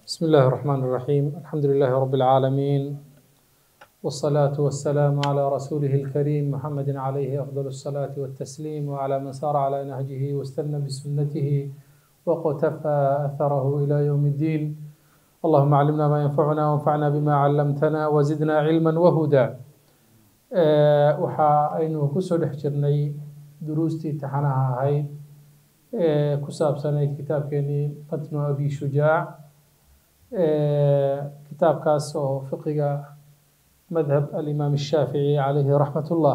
بسم الله الرحمن الرحيم الحمد لله رب العالمين والصلاة والسلام على رسوله الكريم محمد عليه أفضل الصلاة والتسليم وعلى من سار على نهجه واستنى بسنته وقتفى أثره إلى يوم الدين اللهم علمنا ما ينفعنا وانفعنا بما علمتنا وزدنا علما وهدى آه، waxa aynu kusoo dhex jirnay duruustii taxanaha ahayd ee ku saabsanayd kitaabkeenii matnu abi shujaac kitaabkaas oo fiqiga madhab alimaam الshaafici calayhi raxmat ullah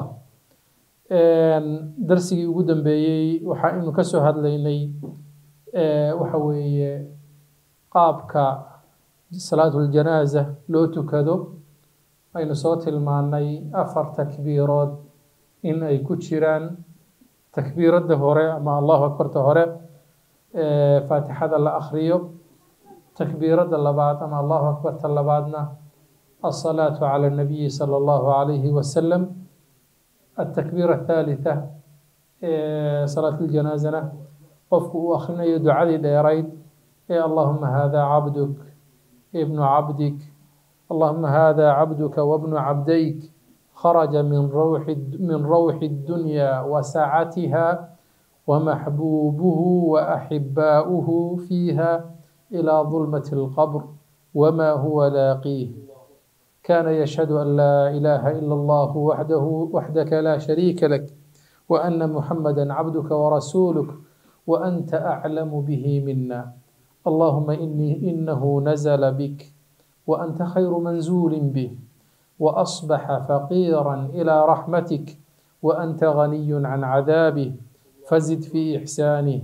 darsigii ugu dambeeyey waxa aynu kasoo hadlaynay waxa weeye qaabka salaatu ljanaaza loo tukado aynu soo tilmaanay afar takbiirood in ay ku jiraan takbiiradda hore ama allahu akbarta hore faatixada la akriyo takbiiradda labaad ama allahu akbarta labaadna الصلاة على النبي صلى الله عليه وسلم التكبيرة الثالثة صلاة الجنازة قفك أخرنا يدعى ديريد اللهم هذا عبدك ابن عبدك اللهم هذا عبدك وابن عبديك خرج من روح من روح الدنيا وسعتها ومحبوبه وأحباؤه فيها إلى ظلمة القبر وما هو لاقيه كان يشهد أن لا إله إلا الله وحده وحدك لا شريك لك وأن محمدا عبدك ورسولك وأنت أعلم به منا اللهم إني إنه نزل بك وأنت خير منزول به وأصبح فقيرا إلى رحمتك وأنت غني عن عذابه فزد في إحسانه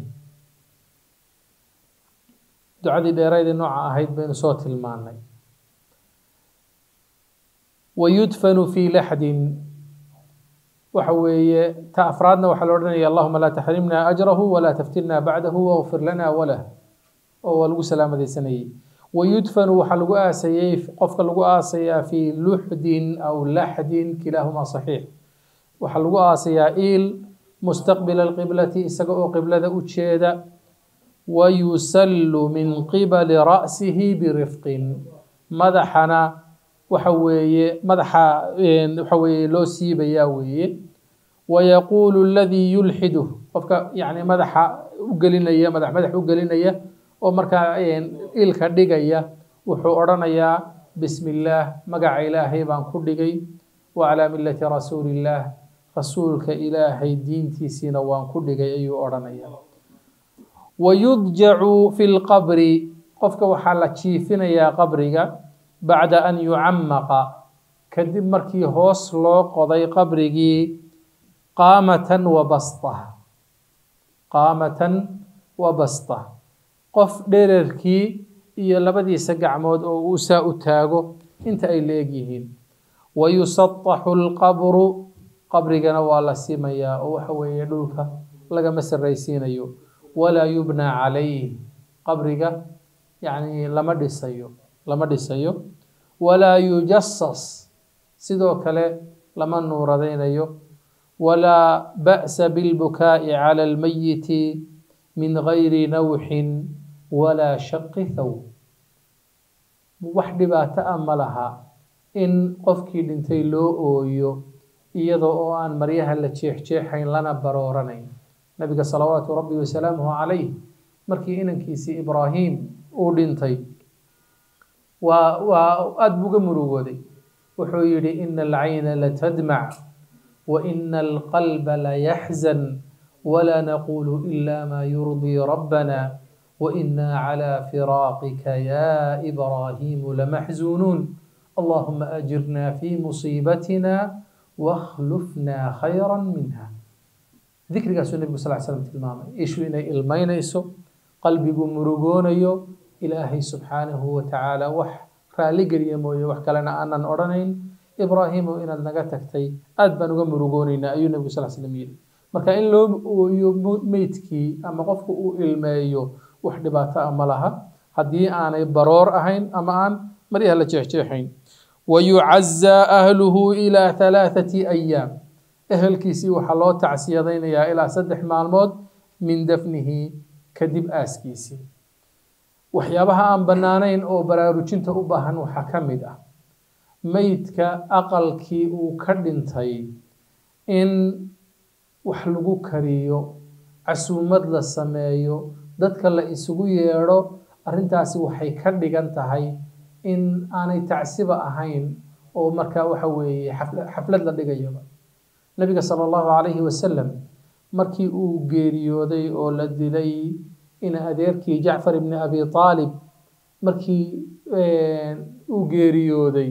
دعادي ديريد نوع أهيد بين صوت الماني ويدفن في لحد waxa weeye ta afraadna waxaa la odhanaya allahuma laa taxrimna ajrahu walaa taftinna bacdahu wagfir lana walah oo waa lagu salaamadaysanayay wayudfanu waxaa lagu aasayey qofka lagu aasayaa fii luxdin aw laxdin kilaahumaa saxiix waxaa lagu aasayaa iil mustaqbila alqiblati isaga oo qiblada u jeeda wayusallu min qibali ra'sihi birifqin madaxana waxa weeye madaxa waxa weeye loo siibayaa weeye wayaquulu aladii yulxidu qofka yani madaxa u gelinaya madax madax u gelinaya oo markaa ilka dhigaya wuxuu odhanayaa bismi illaah magaca ilaahay baan ku dhigay wa calaa millati rasuulillaah rasuulka ilaahay diintiisiina waan ku dhigay ayuu odhanaya wayudjacu fi lqabri qofka waxaa la jiifinayaa qabriga bacda an yucamaqa kadib markii hoos loo qoday qabrigii qaamatan wa basta qaamatan wa basta qof dherarkii iyo labadiisa gacmood oo uu saa u taago inta ay la egyihiin wayusataxu lqabru qabrigana waa la simayaa oo waxa weeye dhulka lagama sarraysiinayo walaa yubnaa calayh qabriga yacni lama dhisayo lama dhisayo walaa yujasas sidoo kale lama nuuradaynayo walaa ba'sa bilbukaa'i cala almayiti min gayri nawxin walaa shaqi thow wax dhibaato ah ma laha in qofkii dhintay loo ooyo iyadoo oo aan maryaha la jeexjeexayn lana barooranayn nabiga salawaatu rabbi wasalaamuhu calayh markii inankiisii ibraahim uu dhintay waa waa aada buuga murugooday wuxuu yidhi ina alcayna latadmac wa ina alqalba layaxzan walaa naqulu ila maa yurdii rabbana waina calى firaaqika ya ibraahimu lamaxzunuun allahuma ajirna fi musiibatina wakhlufna khayra minha dikrigaasuu nebigu sal l slam tilmaamay ishu inay ilmaynayso qalbigu murugoonayo ilaahay subxaanahu watacaala wax raalli geliya mooye wax kalena aanan odhanayn ibraahimu inaad naga tagtay aad baan uga murugoonaynaa ayuu nebigu sal slam yidhi marka in loo ooyo meydkii ama qofku uu ilmeeyo wax dhibaato ah ma laha haddii aanay baroor ahayn ama aan maryaha la jeexjeexayn wayucazaa ahluhu ilaa halaathati ayaam ehelkiisii waxaa loo tacsiyadaynayaa ilaa saddex maalmood min dafnihi kadib aaskiisii waxyaabaha aan bannaanayn oo baraarujinta u baahan waxaa ka mid ah meydka aqalkii uu ka dhintay in wax lagu kariyo casuumad la sameeyo dadka la isugu yeedho arrintaasi waxay ka dhigan tahay in aanay tacsiba ahayn oo markaa waxa weeye xaflad la dhigayaba nabiga sala allahu calayhi wasalam markii uu geeriyooday oo la dilay in adeerkii jacfar ibni abi aalib markii uu geeriyooday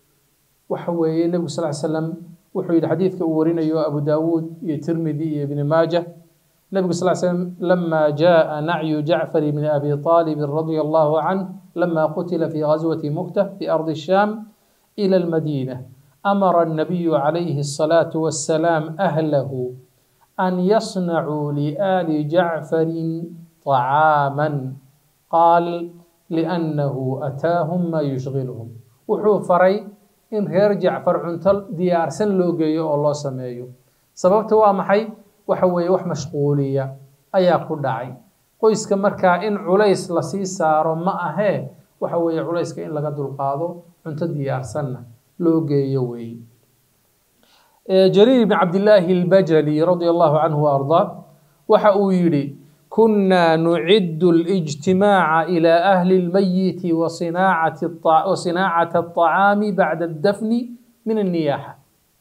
waxa weeye nebigu sal ly slam wuxuu yidhi xadiidka uu warinayo abu daawuud iyo tirmidi iyo ibni maaja nebigu sal slam lama jaءa nacyu jacfar ibni abi aalibin radia allahu canh lama qutila fi gazwati mu'tah fi ardi الsham إلى المدينة أمر النبي عليه الصلاة والسلام أهله أن يصنعوا لآل جعفر طعاما قال لأنه أتاهم ما يشغلهم وحو فري إن غير جعفر عنتل ديار سن لوغيو الله سميو سببت waa maxay waxa weeye wax mashquuliya ayaa ku dhacay qoyska markaa in culays la sii saaro ma ahee waxa weeye culayska in laga dulqaado cunto diyaarsanna loo geeyo weeye jariir ibn cabdillaahi albajali radia allahu canhu wa ardaa waxa uu yidhi كنا نعد الاجتماع إلى أهل الميت وصناعة, الطع... وصناعة الطعام بعد الدفن من النياحة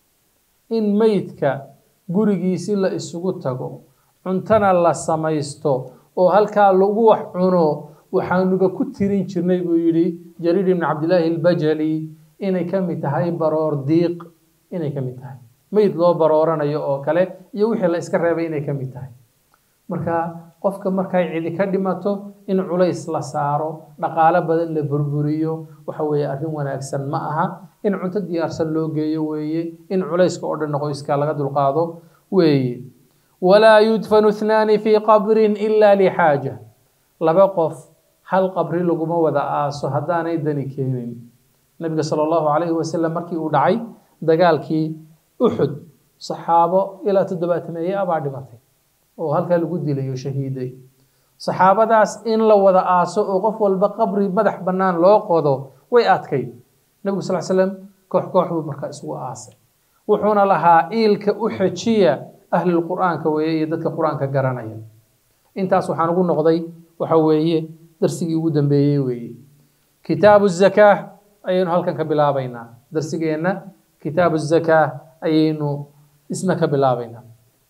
إن ميتك gurigiisi la isugu tago cuntana la samaysto oo halkaa lagu wax cuno waxaanuba ku tirin jirnay buu yidhi jariir ibn cabdillaahi albajali inay ka mid tahay baroor diiq inay ka mid tahay meyd loo barooranayo oo kale iyo wixii la iska reebay inay ka mid tahay marka qofka markay cidi ka dhimato in culays la saaro dhaqaalo badan la burburiyo waxa weeye arrin wanaagsan ma aha in cunto diyaarsan loo geeyo weeye in culayska oo dhan qoyska laga dulqaado weeye walaa yudfanu ithnaani fii qabrin ila lixaaja laba qof hal qabri laguma wada aaso haddaanay dani keenin nabiga sala allahu calayhi wasalam markii uu dhacay dagaalkii uxud saxaabo ilaa toddobaatameeye abaa dhimatay oo halkaa lagu dilayo shahiiday saxaabadaas in la wada aaso oo qof walba qabri madax bannaan loo qodo way adkayd nebigu sal slam koox koox buu markaa isugu aasay wuxuuna lahaa iilka u xejiya ahlulqur'aanka weeye iyo dadka qur-aanka garanaya intaas waxaan ugu noqday waxa weeye darsigii ugu dambeeyey weeye kitaabu zakaa ayaynu halkan ka bilaabaynaa darsigeenna kitaabu zakaa ayaynu isna ka bilaabaynaa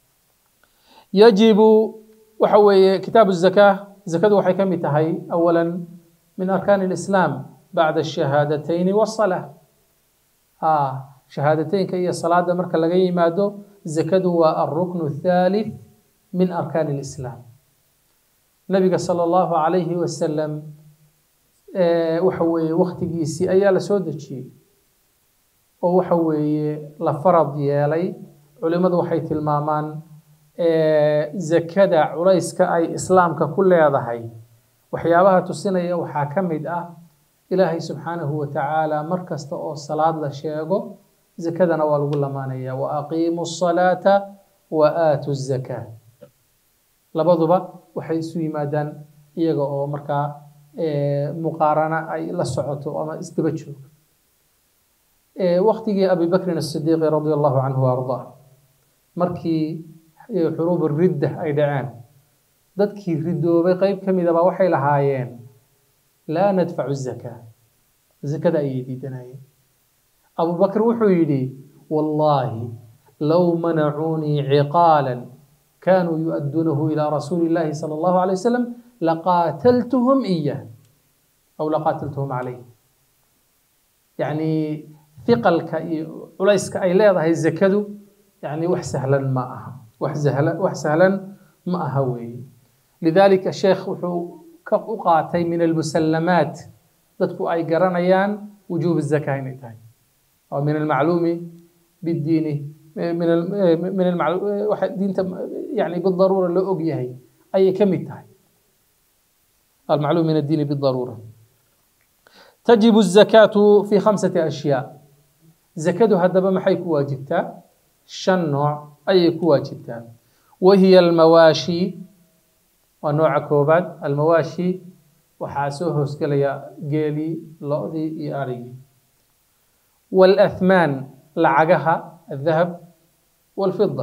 yajibu waxa weeye kitaabu zakaa zakadu waxay ka mid tahay awala min arkaan اlislaam bacda الshahaadatayni wالsalaa shahaadateynka iyo salaada marka laga yimaado zakadu waa alruknu الthalith min arkaan اlislaam nabiga salى اllahu calayhi wasalam waxa weeye waktigiisii ayaa la soo dejiyey oo waxa weeye la farad yeelay culimadu waxay tilmaamaan zakada culayska ay islaamka ku leedahay waxyaabaha tusinaya waxaa ka mid ah ilaahay subxaanahu wa tacaala mar kasta oo salaad la sheego zakadana waa lagu lamaanaya wa aqiimu الsalaata wa aatu الzakaa labaduba waxay isu yimaadaan iyaga oo markaa muqaarana ay la socoto ama isdaba joogo waktigii abi bakrin الsidiiqi radi allahu canhu ardaa markii xuruub ridda ay dhaceen dadkii ridoobay qeyb ka midaba waxay lahaayeen laa nadfacu zakaa zakada ayay diidanayeen abu bakr wuxuu yidhi wallaahi low manacuunii ciqaala kanuu yu-adduunahu ilaa rasuuli illaahi sala allahu alay wasalam laqaataltuhum iyah aw laqaataltuhum calayh yacni hiqalka iyo culayska ay leedahay zakadu yani wax sahlan ma aha wax sahlan wax sahlan ma aha weeye lidalika sheekh wuxuu ka u qaatay min almusallamaat dadku ay garanayaan wujuub الzaka inay tahay oo min almacluumi bidiini min min waxa diinta yani bidaruura loo og yahay ayay ka mid tahay almacluum min addiini bidaruura تجب الزكاة في خمسة أشياء زكاة هدبا maxay ku waajibtaa shan nooc ayay ku waajibtaa wahiya almawaashi waa nooca koobaad almawaashi waxaa soo hoosgelaya geelii lo-dii iyo arigii wاlأthmaan lacagaha الdahab wاlfida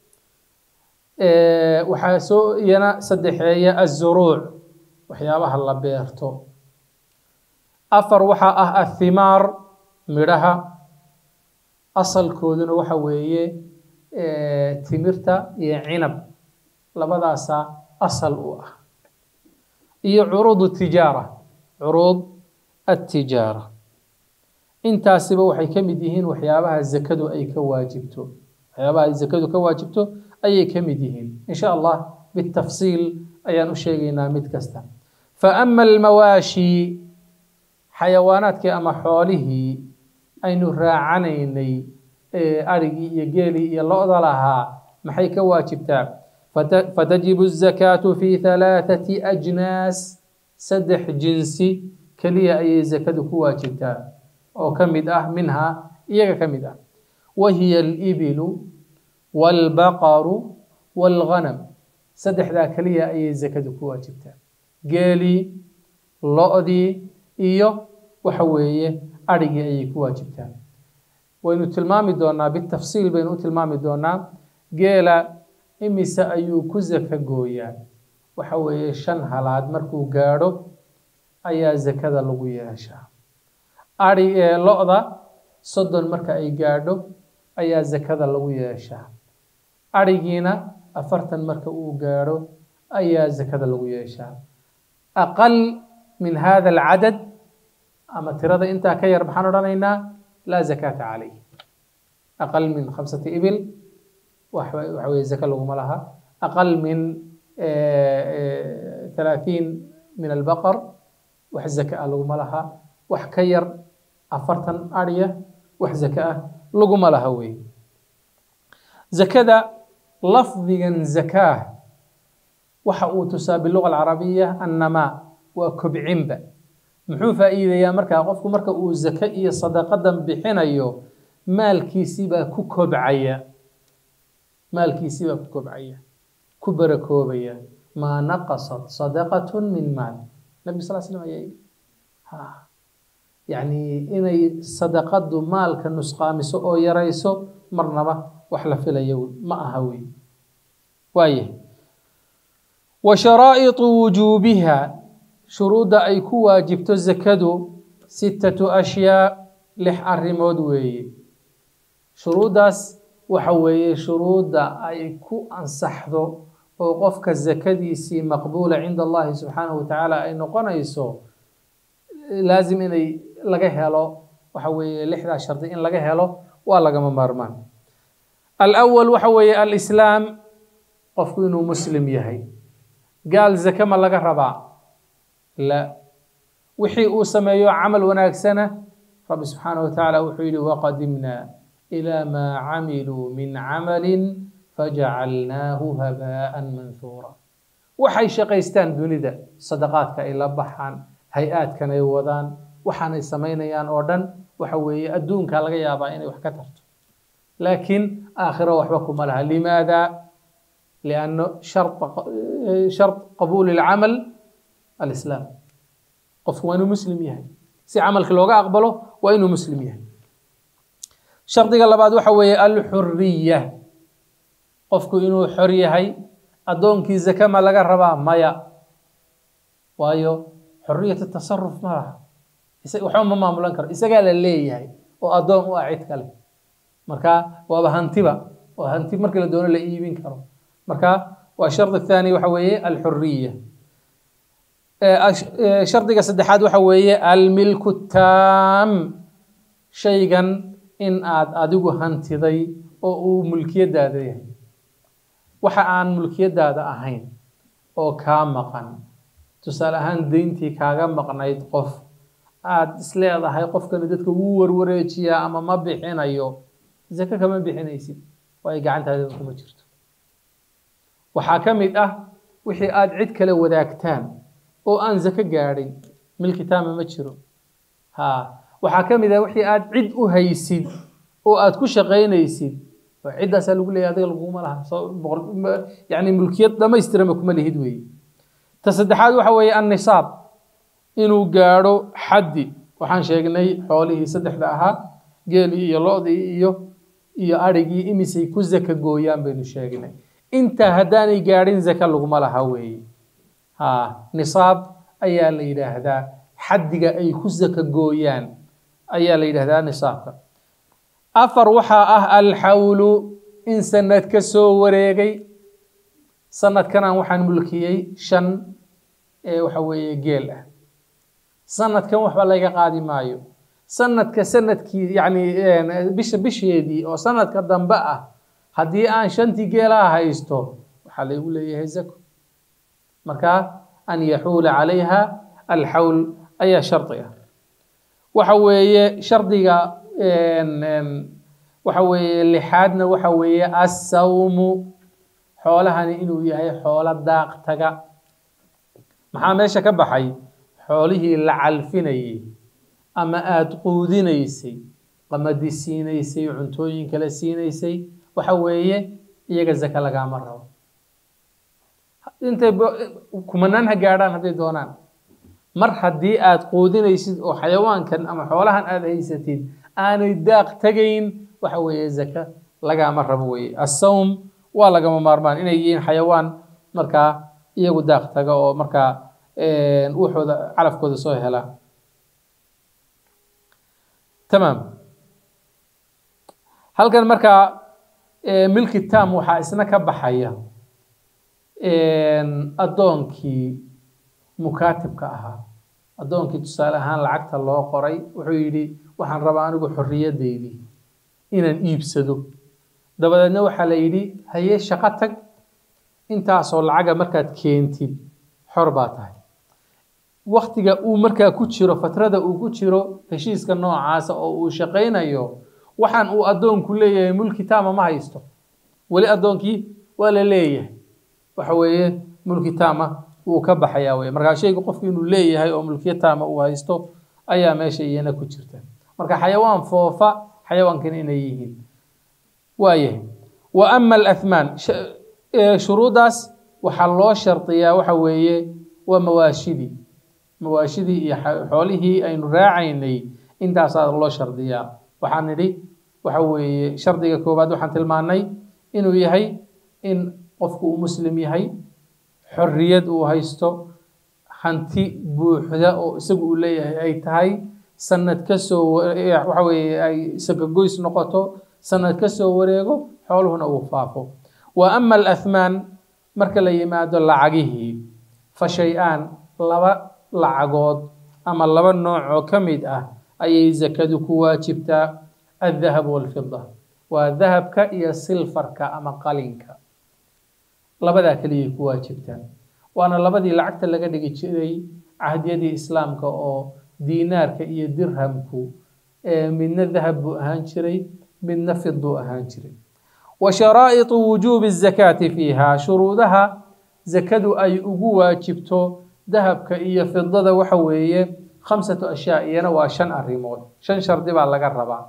waxaa soo iyana saddexeeya aلzuruuc waxyaabaha la beerto afar waxaa ah athimaar midhaha asalkooduna waxa weeye timirta iyo cinab labadaasaa asal u ah iyo curuud tijaara curuud attijaara intaasiba waxay ka mid yihiin waxyaabaha zakadu ay ka waajibto waxyaabaha ay zakadu ka waajibto ayay ka mid yihiin in sha allah bitafsiil ayaan u sheegaynaa mid kasta fa ama almawaashi xayawaanaadkii ama xoolihii aynu raacanaynay arigii iyo geelii iyo lo-da lahaa maxay ka waajibtaa fatajibu الzakaatu fi halaaثati ajnaas saddex jinsi keliya ayay zakadu ku waajibtaa oo ka mid ah minhaa iyaga ka mid ah wa hiya alibilu wاlbaqaru wاlghanam saddexdaa keliya ayay zakadu ku waajibtaa geelii lo-dii iyo waxa weeye arigii ayay ku waajibtaa waynu tilmaami doonaa bitafsiil baynu u tilmaami doonaa geela imise ayuu ku zaka gooyaa waxa weeye shan halaad markuu gaadho ayaa zakada lagu yeeshaa ari ee lo-da soddon marka ay gaadho ayaa zakada lagu yeeshaa arigiina afartan marka uu gaadho ayaa zakada lagu yeeshaa aqal min hada alcadad ama tirada intaa ka yar maxaan odhanaynaa laa zakaata calayh aqal min khamsati ibil waxa weye zaka laguma laha aqal min halaaثiin min albaqar wax zaka ah laguma laha wax ka yar afartan arya wax zaka ah laguma laha wey zakada lafdigan zakaah waxa uu tusaa biluga alcarabiya annamaa waa kobcinba muxuu faa'iideeyaa markaa qofku marka uu zake iyo sadaqadan bixinayo maalkiisii baa ku kobcaya maalkiisii baa ku kobcaya ku barakoobaya maa naqasat sadaqat min maal nabi sal slam ayaa yidhi yacni inay sadaqadu maalka nusqaamiso oo yarayso marnaba wax la filayo ma aha wey waayahay wa sharaa'iطu wujuubiha shuruudda ay ku waajibto zakadu sittatu ashyaa lix arrimood weeye shuruuddaas waxa weeye shuruudda ay ku ansaxdo oo qofka zakadiisii maqbuula cinda allahi subxaanahu watacaala ay noqonayso laazim inay laga helo waxa weeye lixdaa shardi in laga helo waa lagama maarmaan alawal waxa weeye alislaam qofku inuu muslim yahay gaal zake ma laga rabaa la wixii uu sameeyo camal wanaagsana rabbi subxaanahu watacaala wuxuu yihi waqadimnaa ilaa maa camiluu min camalin fajacalnaahu habaa'an manhuura waxay shaqaystaan dunida sadaqaadka ay la baxaan hay-aadkan ay wadaan waxaanay samaynayaan oo dhan waxa weeye adduunka laga yaabaa inay wax ka tarto laakiin aakhiro waxba kuma laha limaada lianno shart qabuuli lcamal alislaam qofku waa inuu muslim yahay si camalka looga aqbalo waa inuu muslim yahay shardiga labaad waxa weeye alxuriya qofku inuu xor yahay addoonkii zake ma laga rabaa maya waayo xoriyat tasaruf ma laha waxba ma maamulan karo isagaa la leeyahay oo addoon u ah cid kale marka waaba hantiba oo hanti markii la doono la iibin karo marka waa shardi thaani waxa weeye alxuriya shardiga saddexaad waxa weeye almilku taam shaygan in aad adigu hantiday oo uu mulkiyadaada yahay waxa aan mulkiyadaada ahayn oo kaa maqan tusaale ahaan deyntii kaaga maqnayd qof aad isleedahay qofkani dadka wuu warwareejiyaa ama ma bixinayo zake kama bixinaysid waayo gacantaada kuma jirto waxaa ka mid ah wixii aad cid kale wadaagtaan oo aan zake gaadhin milkitaama ma jiro ha waxaa ka mid ah wixii aad cid u haysid oo aad ku shaqaynaysid ciddaasaa lagu leeyahy adiga laguma laha yani mulkiyad dhamaystirama kuma lihid weeye ta saddexaad waxa weeye annisaab inuu gaadho xaddi waxaan sheegnay xoolihii saddexda ahaa geelii iyo lo-dii iyo iyo adhigii imisay ku zaka gooyaan baynu sheegnay intaa haddaanay gaadhin zaka laguma laha weeye ha nisaab ayaa la yidhaahdaa xaddiga ay ku zaka gooyaan ayaa la yidhaahdaa nisaabka afar waxaa ah alxawlu in sanad ka soo wareegay sanadkanaan waxaan mulkiyey shan ee waxa weeye geel ah sanadkan waxba laga qaadi maayo sanadka sanadkii yacni bisha bisheedii oo sanadka dambe ah haddii aan shantii geelaha haysto waxaa laygu leeyahay zako marka an yaxuula calayha alxawl ayaa shardi ah waxa weeye shardiga waxa weeye lixaadna waxa weeye assawmu xoolahani inuu yahay xoolo daaq taga maxaa meesha ka baxay xoolihii la calfinayay ama aada quudinaysay qamadi siinaysay cuntooyin kale siinaysay waxa weeye iyaga zaka lagaama rabo intay kumanaan ha gaadhaan hadday doonaan mar haddii aada quudinaysid oo xayawaankan ama xoolahan aada haysatid aanay daaq tegayn waxa weeye zaka lagaama rabo weeye assawm waa lagama maarmaan inay yihiin xayawaan markaa iyagu daaq taga oo markaa wuxooda calafkooda soo hela tamaam halkan markaa milki tam waxaa isna ka baxaya addoonkii mukaatibka ahaa addoonkii tusaale ahaan lacagta loo qoray wuxuu yidhi waxaan rabaa anigu xorriyaddeydii inaan iibsado dabadeedna waxaa la yidhi haye shaqo tag intaasoo lacaga markaad keentid xor baa tahay waktiga uu markaa ku jiro fatrada uu ku jiro heshiiska noocaasa oo uu shaqaynayo waxaan uu addoonku leeyahay mulki taama ma haysto weli addoonkii waa la leeyahay waxa weeye mulki taama wuu ka baxayaa wey markaa shayga qofku inuu leeyahay oo mulkiya taama uu haysto ayaa meesha iyana ku jirta marka xayawaan foofa xayawaankan inay yihiin waayahay wa ama alathmaan shuruuddaas waxaa loo shardiyaa waxa weeye waa mawaashidii mawaashidii iyo xoolihii aynu raacaynay intaasaa loo shardiyaa waxaan nidhi waxa weeye shardiga koowaad waxaan tilmaanay inuu yahay in qofku uu muslim yahay xorriyad uu haysto hanti buuxda oo isagu uu leeyahay ay tahay sanad ka soo waxa weeye ay sakagoys noqoto sanad ka soo wareego xooluhuna uu faafo wa ama alathmaan marka la yimaado lacagihii fa shay-aan laba lacagood ama laba nooc oo ka mid ah ayay zakadu ku waajibtaa aldahab walfida waa dahabka iyo silfarka ama qalinka labadaa keliyay ku waajibtaa waana labadii lacagta laga dhigi jiray cahdiyadii islaamka oo diinaarka iyo dirhamku midna dahab buu ahaan jiray midna fid buu ahaan jiray wa sharaa'iطu wujuubi الzakaati fiiha shuruudaha zakadu ay ugu waajibto dahabka iyo fidada waxa weeye khamsatu ashyaa iyana waa shan arrimood shan shardi baa laga rabaa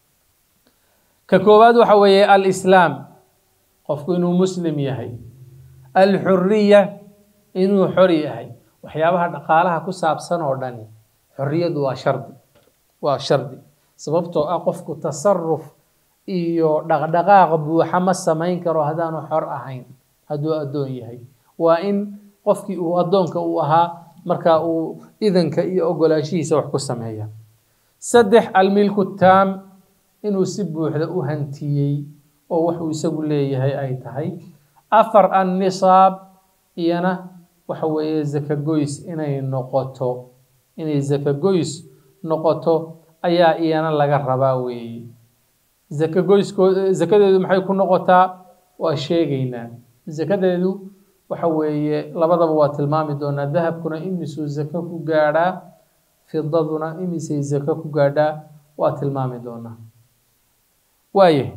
ka koowaad waxa weeye alislaam qofku inuu muslim yahay alxuriya inuu xor yahay waxyaabaha dhaqaalaha ku saabsan oo dhani xorriyadu waa shardi waa shardi sababtoo ah qofku tasaruf iyo dhaqdhaqaaq buuxa ma samayn karo haddaanu xor ahayn hadduu addoon yahay waa in qofkii uu addoonka uu ahaa markaa uu idanka iyo ogolaanshihiisa wax ku sameeya saddex almilku taam inuu si buuxda u hantiyey oo waxuu isagu leeyahay ay tahay afar annisaab iyana waxa weeye zakagoys inay noqoto inay zakagoys noqoto ayaa iyana laga rabaa weeye zakagoysko zakadeedu maxay ku noqotaa waa sheegaynaa zakadeedu waxa weeye labadaba waa tilmaami doonaa dahabkuna imisuu zako ku gaadhaa fidaduna imisay zako ku gaadhaa waa tilmaami doonaa waayahay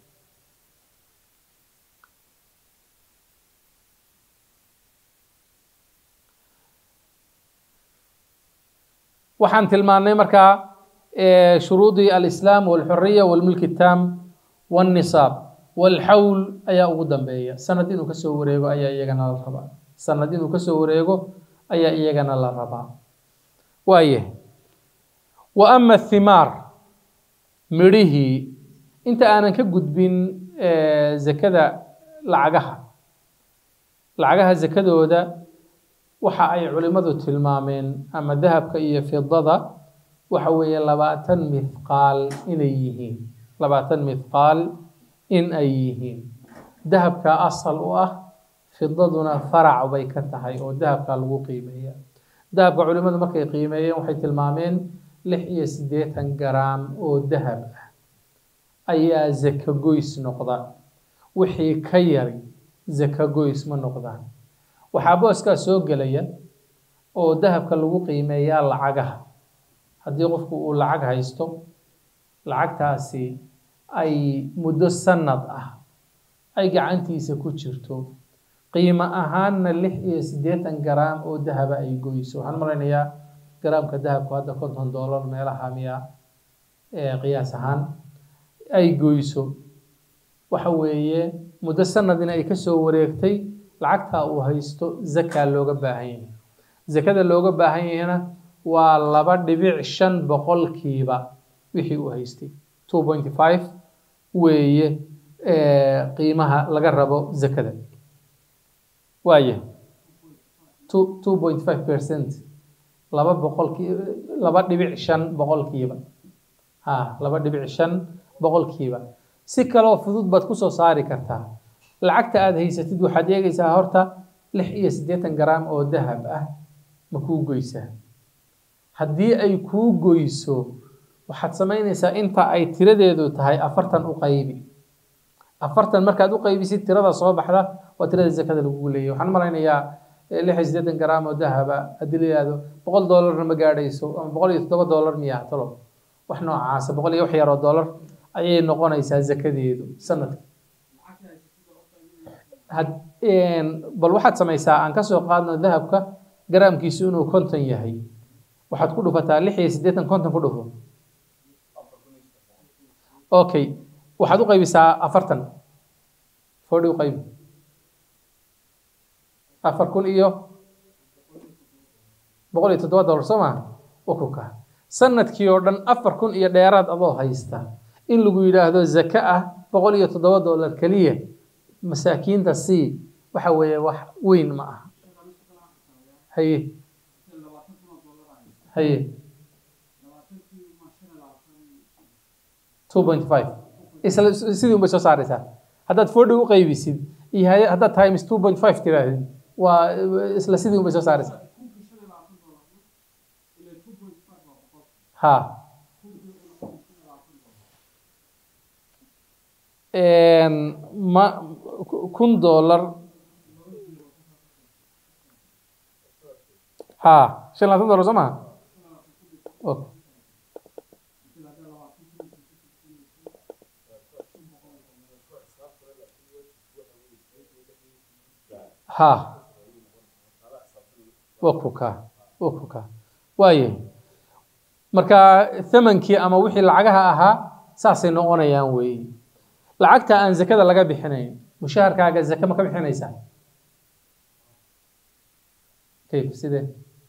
waxaan tilmaannay markaa shuruudii alislaam walxuriya walmilki taam walnisaab walxawl ayaa ugu dambeeya sanad inuu kasoo wareego ayaa iyagana la rabaa sanad inuu kasoo wareego ayaa iyagana la rabaa waaye wa ama athimaar midhihii inta aanan ka gudbin zakada lacagaha lacagaha zakadooda waxa ay culimmadu tilmaameen ama dahabka iyo fidada waxa weeye labaatan mithqaal inay yihiin labaatan mithqaal in ay yihiin dahabka asal u ah fidaduna farac bay ka tahay oo dahabka lagu qiimeeya dahabka culimmadu markay qiimeeyeen waxay tilmaameen lix iyo siddeetan garaam oo dahab ah ayaa zaka goys noqda wixii ka yari zaka goys ma noqdaan waxaa booskaa soo gelaya oo dahabka lagu qiimeeyaa lacagaha haddii qofku uu lacag haysto lacagtaasi ay muddo sanad ah ay gacantiisa ku jirto qiimo ahaanna lix iyo siddeetan garaam oo dahaba ay goyso waxaan malaynayaa garaamka dahabku hadda konton dollar meelaha miya qiyaas ahaan ay goyso waxa weeye muddo sanadina ay kasoo wareegtay lacagtaa uu haysto zakaa looga baahan yahay zakada looga baahan yahayna waa laba dhibic shan boqolkiiba wixii uu haystay two point five weeye qiimaha laga rabo zakada waaye two two point five percent laba boqolkii laba dhibic shan boqolkiiba ha laba dhibic shan boqolkiiba si kaloo fudud baad kusoo saari kartaa lacagta aada haysatid waxaad eegaysaa horta lix iyo siddeetan garaam oo dahab ah ma kuu goysaa haddii ay kuu goyso waxaad samaynaysaa inta ay tiradeedu tahay afartan u qaybi afartan markaad u qaybisid tirada soo baxda waa tirada zakada lagugu leeyahy waxaan malaynayaa lix iyo siddeetan garaam oo dahaba haddii la yihahdo boqol doolarna ma gaadhayso ama boqol iyo toddoba doolar miyaa talo wax noocaasa boqol iyo wax yaroo doolar ayay noqonaysaa zakadeedu sanadka bal waxaad samaysaa aan kasoo qaadno dahabka garaamkiisu inuu konton yahay waxaad ku dhufataa lix iyo siddeetan konton ku dhufo okay waxaad u qaybisaa afartan forty u qaybi afar kun iyo boqol iyo toddoba dollar soo maa ukuka sanadkii oo dhan afar kun iyo dheeraad adoo haysta in lagu yidhaahdo zaka ah boqol iyo toddoba dollar keliya masaakiinta sii waxa weeye wax weyn ma aha haye haye two point five isla sidii un bay soo saaraysaa haddaad forty u qaybisid iyo haddaad times two point five tiraahdid waa isla sidii un bay soo saaraysaa ha ma kun dollar ha shan labaatan dollar soo maha ha wakuka wakuka waaye marka thamankii ama wixii lacagaha ahaa saasay noqonayaan weeye lacagta aan zakada laga bixinayn mushaharkaaga zake ma ka bixinaysaa kayf sidee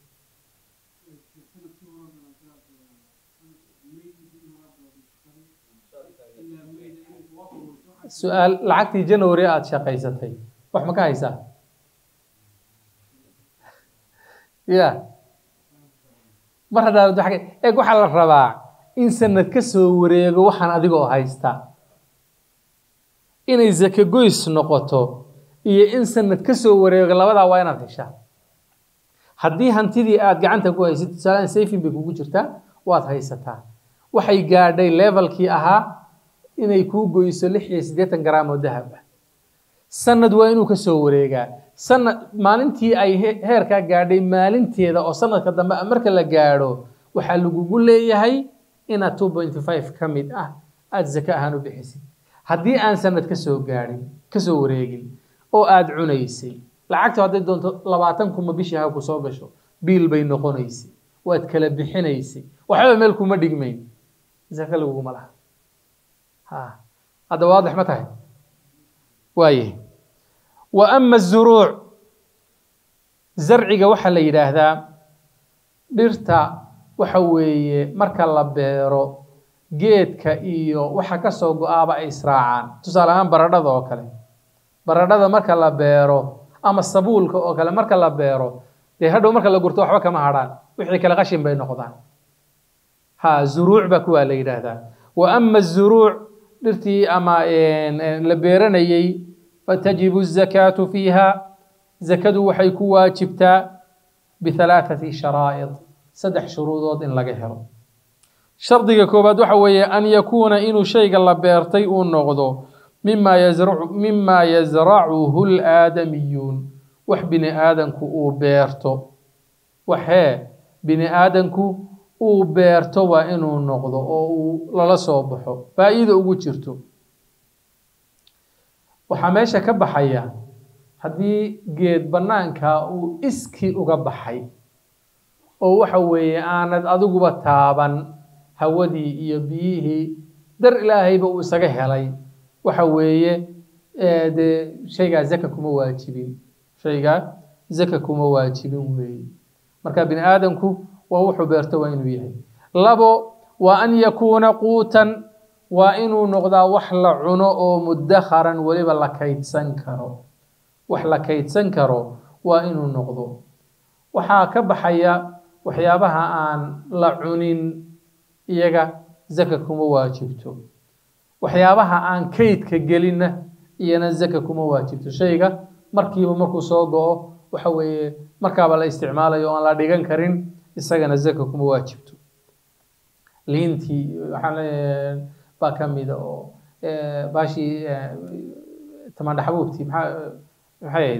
su-aal lacagtii january aada shaqaysatay wax ma ka haysaa ya mar haddaad eeg waxaa la rabaa in sanad ka soo wareego waxaan adigoo haysta inay zake goys noqoto iyo in sanad ka soo wareego labadaa waa inaad heshaa haddii hantidii aada gacanta ku haysid tusaalaan safing bay kugu jirtaa waad haysataa waxay gaadhay levelkii ahaa inay kuu goyso lix iyo siddeetan garaam oo dahab ah sanad waa inuu ka soo wareegaa sanad maalintii ay heerkaa gaadhay maalinteeda oo sanadka dambe marka la gaadho waxaa lagugu leeyahay inaad two point five ka mid ah aada zake ahaan u bixisid haddii aan sanad ka soo gaadhin ka soo wareegin oo aada cunaysay lacagta hadday doonto labaatan kuma bishii ha ku soo gasho biil bay noqonaysay waad kala bixinaysay waxba meel kuma dhigmayn zake laguguma laha ha hadda waadix ma tahay waaye wa ama azuruuc zarciga waxaa la yidhaahdaa dhirta waxa weeye marka la beero geedka iyo waxa kasoo go-aaba ay israacaan tusaale ahaan baradhada oo kale baradhada marka la beero ama sabuulka oo kale marka la beero dee hadhow marka la gurto waxba kama hadhaan wixii kale qashin bay noqdaan ha zuruuc baa kuwaa la yidhaahdaa wa ama zuruuc dhirtii ama la beeranayey fatajibu الzakaatu fiiha zakadu waxay ku waajibtaa bihalaaثati sharaa'id saddex shuruudood in laga helo shardiga koowaad waxa weeye an yakuuna inuu shayga la beertay uu noqdo mima yazracu mima yazracuhu اlaadamiyuun wax bini aadanku uu beerto waxee bini aadanku uu beerto waa inuu noqdo oo uu lala soo baxo faa'iida ugu jirto waxaa meesha ka baxaya haddii geed bannaanka uu iskii uga baxay oo waxa weeye aanad adiguba taaban hawadii iyo biyihii dar ilaahayba uu isaga helay waxa weeye dee shaygaa zaka kuma waajibin shaygaa zaka kuma waajibin weeye marka bini aadamku waa wuxuu beerto waa inuu yahay labo waa an yakuuna quutan waa inuu noqdaa wax la cuno oo mudakharan weliba la kaydsan karo wax la kaydsan karo waa inuu noqdo waxaa ka baxaya waxyaabaha aan la cunin iyaga zaka kuma waajibto waxyaabaha aan kaydka gelinna iyana zaka kuma waajibto shayga markiiba markuu soo go-o waxa weeye markaaba la isticmaalayo o aan la dhigan karin isagana zaka kuma waajibto liintii waxaa baa ka mida oo baashii tamandhaxbuubtii maxaa maxay ahayd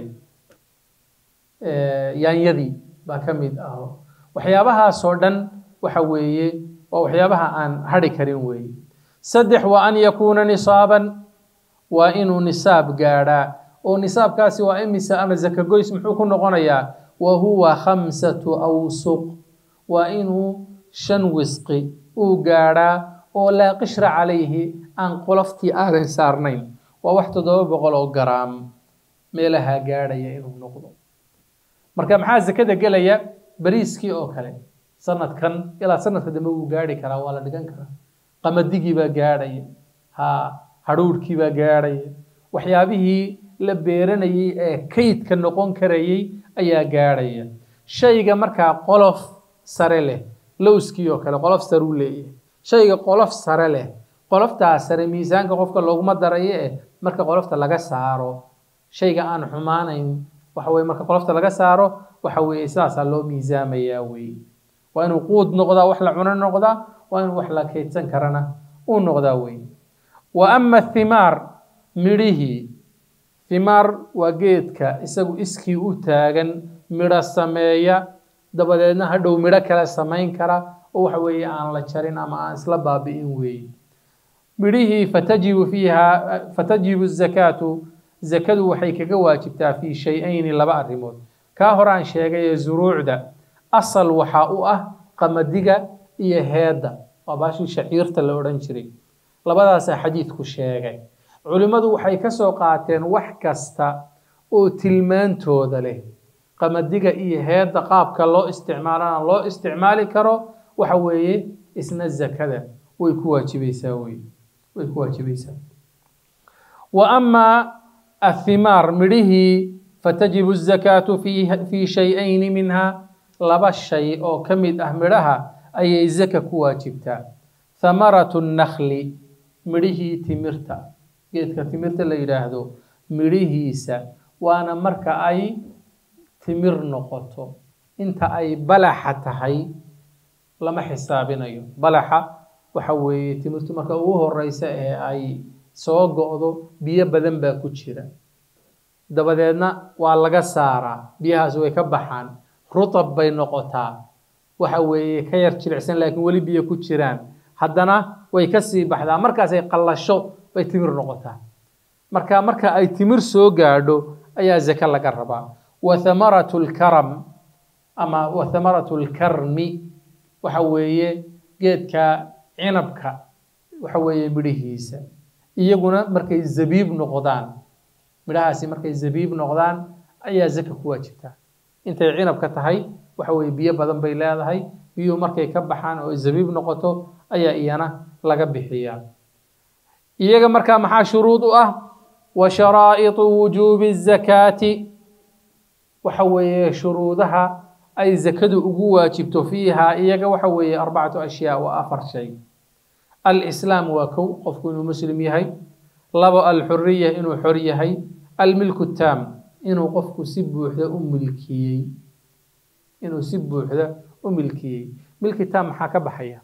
yaanyadii baa ka mid ah waxyaabahaasoo dhan waxa weeye waa waxyaabaha aan hadhi karin weeye saddex waa an yakuuna nisaaban waa inuu nisaab gaadhaa oo nisaabkaasi waa imisa ama zaka goys muxuu ku noqonayaa wa huwa khamsatu awsuq waa inuu shan wisqi uu gaadhaa oo laa qishra calayhi aan qoloftii aadan saarnayn waa wax toddoba boqol oo garaam meelaha gaadhaya inuu noqdo marka maxaa zakada gelaya bariiskii oo kale sanadkan ilaa sanadka dambe wuu gaadhi karaa waa la dhigan karaa qamadigii baa gaadhaya ha hadhuurhkii baa gaadhaya waxyaabihii la beeranayey ee kaydka noqon karayey ayaa gaadhaya shayga markaa qolof sare leh lowskii oo kale qolof sare u leeyahay shayga qolof sare leh qoloftaa sare miisaanka qofka looguma darayo eh marka qolofta laga saaro shayga aan xumaanayn waxa weye marka qolofta laga saaro waxa weeye sidaasaa loo miisaamayaa weye waa inuu quud noqdaa wax la cuno noqdaa waa inuu wax la kaydsan karana uu noqdaa weye wa ama thimaar midhihii thimaar waa geedka isagu iskii u taagan midho sameeya dabadeedna hadhow midho kale samayn kara oo waxa weeye aan la jarin ama aan isla baabi'in weeye midhihii fatajibu fiiha fatajibu zakaatu zakadu waxay kaga waajibtaa fii shay-ayni laba arrimood kaa horaan sheegay ee zuruucda asal waxaa u ah qamadiga iyo heedda waa baashii shaciirta la odhan jiray labadaasaa xadiidku sheegay culimmadu waxay ka soo qaateen wax kasta oo tilmaantooda leh qamadiga iyo heedda qaabka loo isticmaalana loo isticmaali karo waxa weeye isna zakada way ku waajibaysaa wey way ku waajibaysaa wa amaa athimaar midhihii fatajibu الzakaatu fii shay-ayni minha laba shay oo ka mid ah midhaha ayay zaka ku waajibtaa thamaratu الnakli midhihii timirta geedka timirta la yidhaahdo midhihiisa waana marka ay timir noqoto inta ay balaxa tahay lama xisaabinayo balaxa waxa weeye timirtu marka ugu horeysa ee ay soo go-do biyo badan baa ku jira dabadeedna waa laga saaraa biyahaas way ka baxaan rutab bay noqotaa waxa weeye ka yar jilicsan laakiin weli biyo ku jiraan haddana way kasii baxdaa markaasay qallasho bay timir noqotaa marka marka ay timir soo gaadho ayaa zake laga rabaa wa thamaratu lkaram ama wa thamaratu lkarmi waxa weeye geedka cinabka waxa weeye midhihiisa iyaguna markay zabiib noqdaan midhahaasi markay zabiib noqdaan ayaa zaka ku waajibtaa intay cinabka tahay waxa weeye biyo badan bay leedahay biyuhu markay ka baxaan oo zabiib noqoto ayaa iyana laga bixiyaa iyaga markaa maxaa shuruud u ah wa sharaa'iطu wujuubi الzakaati waxa weeye shuruudaha ay zakadu ugu waajibto fiiha iyaga waxa weeye arbacatu ashyaa waa afar shay alislaam waa kow qofku inuu muslim yahay labo alxuriya inuu xor yahay almilku taam inuu qofku si buuxda u milkiyey inuu si buuxda u milkiyey milki taam maxaa ka baxaya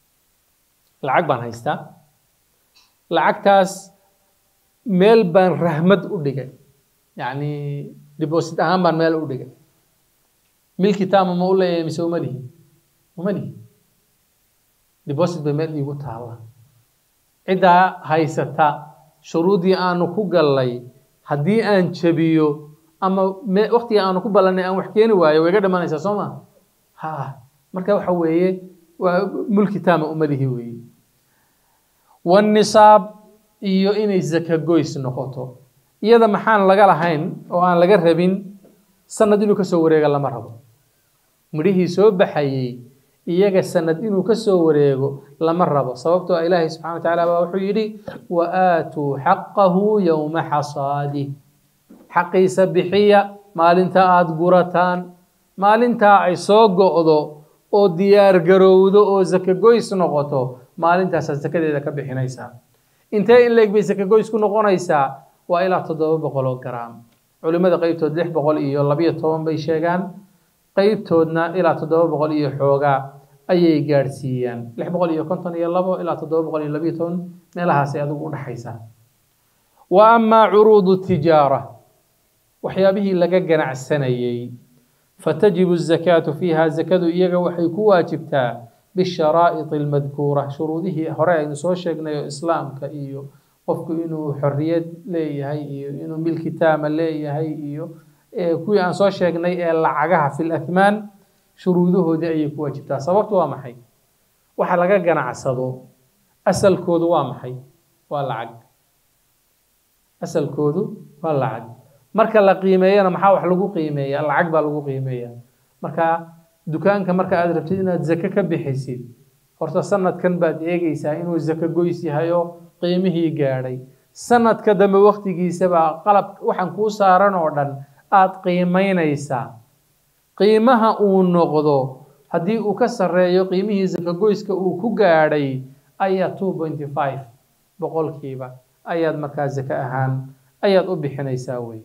lacag baan haystaa lacagtaas meel baan rahmad u dhigay yacni deposit ahaan baan meel u dhigay milki taama ma u leeyahay mise uma lihi uma lihi deposit bay meel iigu taalla ciddaa haysata shuruuddii aanu ku gallay haddii aan jabiyo ama me waktiga aanu ku ballanay aan wax keeni waayo way ga dhamanaysaa soo ma ha marka waxa weeye waa mulki taama uma lihi weeye wanisaab iyo inay zaka goys noqoto iyada maxaan laga lahayn oo aan laga rabin sanad inuu kasoo wareega lama rabo midhihii soo baxayey iyaga sanad inuu kasoo wareego lama rabo sababtoo ilaahay subxana wa tacaala baa wuxuu yidhi wa aatuu xaqahu yowma xasaadih xaqiisa bixiya maalinta aada gurataan maalintaa ay soo go'do oo diyaar garowdo oo zaka goys noqoto maalintaasaa zakadeeda ka bixinaysaa intee in leeg bay zaka goys ku noqonaysaa waa ilaa toddoba boqol oo garaam culimmada qeybtood lix boqol iyo labiyo toban bay sheegaan qeybtoodna ilaa toddoba boqol iyo xoogaa ayay gaadhsiiyaan lix boqol iyo konton iyo labo ilaa toddoba boqol iyo labiyo toban meelahaasay adigu u dhexaysaa wa amaa curuudu tijaara waxyaabihii laga ganacsanayey fatajibu الzakaatu fiiha zakadu iyaga waxay ku waajibtaa bisharaa'id almadkuura shuruudihii hore aynu soo sheegnay oo islaamka iyo qofku inuu xorriyad leeyahay iyo inuu milki taama leeyahay iyo kuwii aan soo sheegnay ee lacagaha fi lathmaan shuruudahoodii ayay ku waajibtaa sababtu waa maxay waxa laga ganacsado asalkoodu waa maxay waa lacag asalkoodu waa lacag marka la qiimeeyana maxaa wax lagu qiimeeya lacag baa lagu qiimeeya marka dukaanka marka aad rabtid inaad zake ka bixisid horta sanadkan baad eegeysaa inuu zake goys yahay oo qiimihii gaadhay sanadka dambe waktigiisabaa qalab waxaan kuu saaran oo dhan aada qiimeynaysaa qiimaha uu noqdo haddii uu ka sarreeyo qiimihii zake goyska uu ku gaadhay ayaa two pointy five boqolkiiba ayaad markaa zake ahaan ayaad u bixinaysaa wey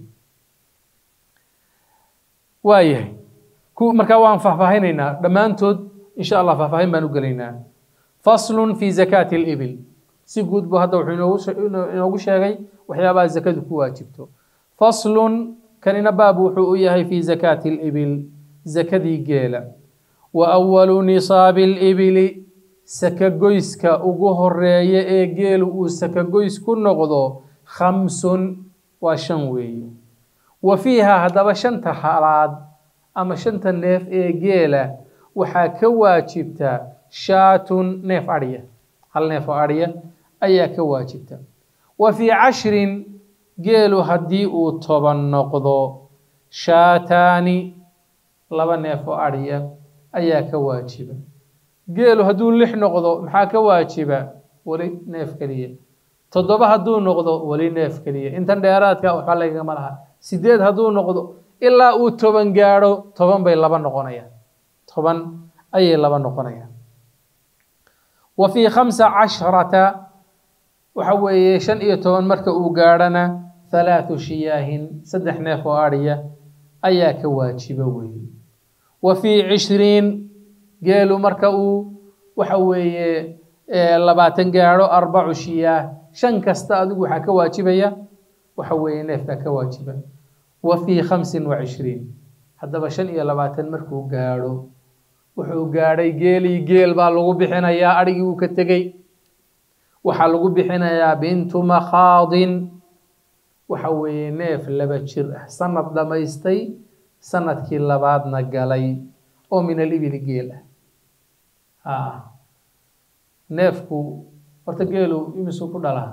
waayahay markaa waan faahfaahinaynaa dhammaantood insha allah faahfaahin baan u gelaynaa faslun fi zakaati libil si guud bu hadda wuxuu inoogu sheegay waxyaabaha zakadu ku waajibto faslun kanina baab wuxuu u yahay fi zakaati libil zakadii geela wa awalu nisaabi libili sakagoyska ugu horeeya ee geelu uu sakagoys ku noqdo khamsun waa shan weeye wa fiiha haddaba shanta halaad ama shanta neef ee geela waxaa ka waajibta shaatun neef adhya hal neef oo adhya ayaa ka waajibta wa fii cashrin geelu haddii uu toban noqdo shaataani laba neef oo adhya ayaa ka waajiba geelu hadduu lix noqdo maxaa ka waajiba weli neef keliya toddoba hadduu noqdo weli neef keliya intan dheeraadka waxba lagama laha sideed hadduu noqdo ilaa uu toban gaadho toban bay laba noqonayaan toban ayay laba noqonayaan wa fii khamsa casharata waxa weeye shan iyo toban marka uu gaadhana halaathu shiyaahin saddex neef oo adhiya ayaa ka waajiba weeye wa fii cishriin geelu marka uu waxa weeye labaatan gaadho arbacu shiyaah shan kasta adigu waxaa ka waajibaya waxa weeye neefkaa ka waajiba wa fii khamsin wa cishriin haddaba shan iyo labaatan markuu gaadho wuxuu gaadhay geelii geel baa lagu bixinayaa adhigii uu ka tegey waxaa lagu bixinayaa bintu makhaadin waxa weeye neef laba jir ah sanad dhammaystay sanadkii labaadna galay oo min alibili geel ah neefku horta geelu imisuu ku dhalaa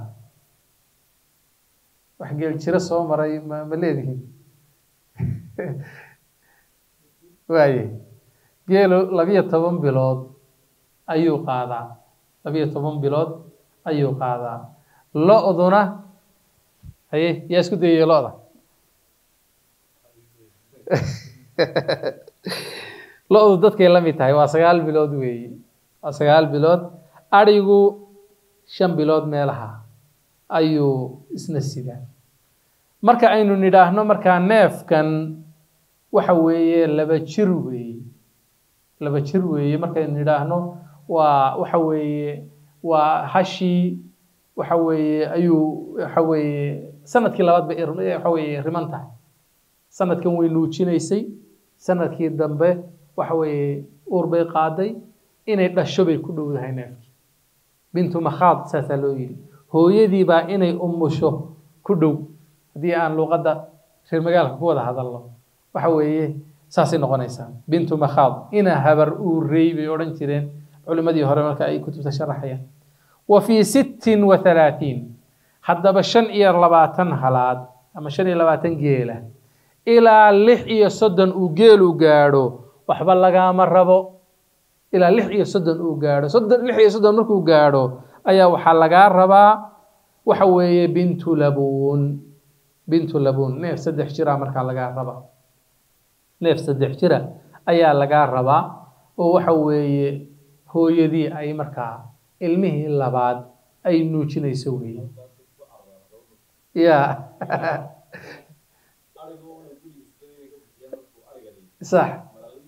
wax geel jiro soo maray ma ma leedihin waaye geelu labiyo toban bilood ayuu qaadaa labiyo toban bilood ayuu qaadaa lo-duna haye yaa isku dayaya lo-da lo-du dadkay la mid tahay waa sagaal bilood weeye waa sagaal bilood adhigu shan bilood meelaha ayuu isna sidaa marka aynu nidhaahno markaa neefkan waxa weeye laba jir weeye laba jir weeye markaynu nidhaahno waa waxa weeye waa hashii waxa weeye ayuu waxa weeye sanadkii labaad bay waxa weeye riman tahay sanadkan way nuujinaysay sanadkii dambe waxa weeye uur bay qaaday inay dhasho bay ku dhowdahay neefkii bintu makhaad saasaa loo yidhi hooyadii baa inay umusho ku dhow haddii aan luuqadda reer magaalka ku wada hadalno waxa weeye saasay noqonaysaa bintu makhaad ina habar uurey bay odhan jireen culimmadii hore marka ay kutubta sharaxayaan wa fii sittin wa halaatiin haddaba shan iyo labaatan halaad ama shan iyo labaatan geela ilaa lix iyo soddon uu geelu gaadho waxba lagaama rabo ilaa lix iyo soddon uu gaadho soddon lix iyo soddon markuu gaadho ayaa waxaa lagaa rabaa waxa weeye bintu labuun bintu labuun neef saddex jira markaa lagaa rabaa neef saddex jira ayaa lagaa rabaa oo waxa weeye hooyadii ay markaa ilmihii labaad ay nuujinayso weeye ya sax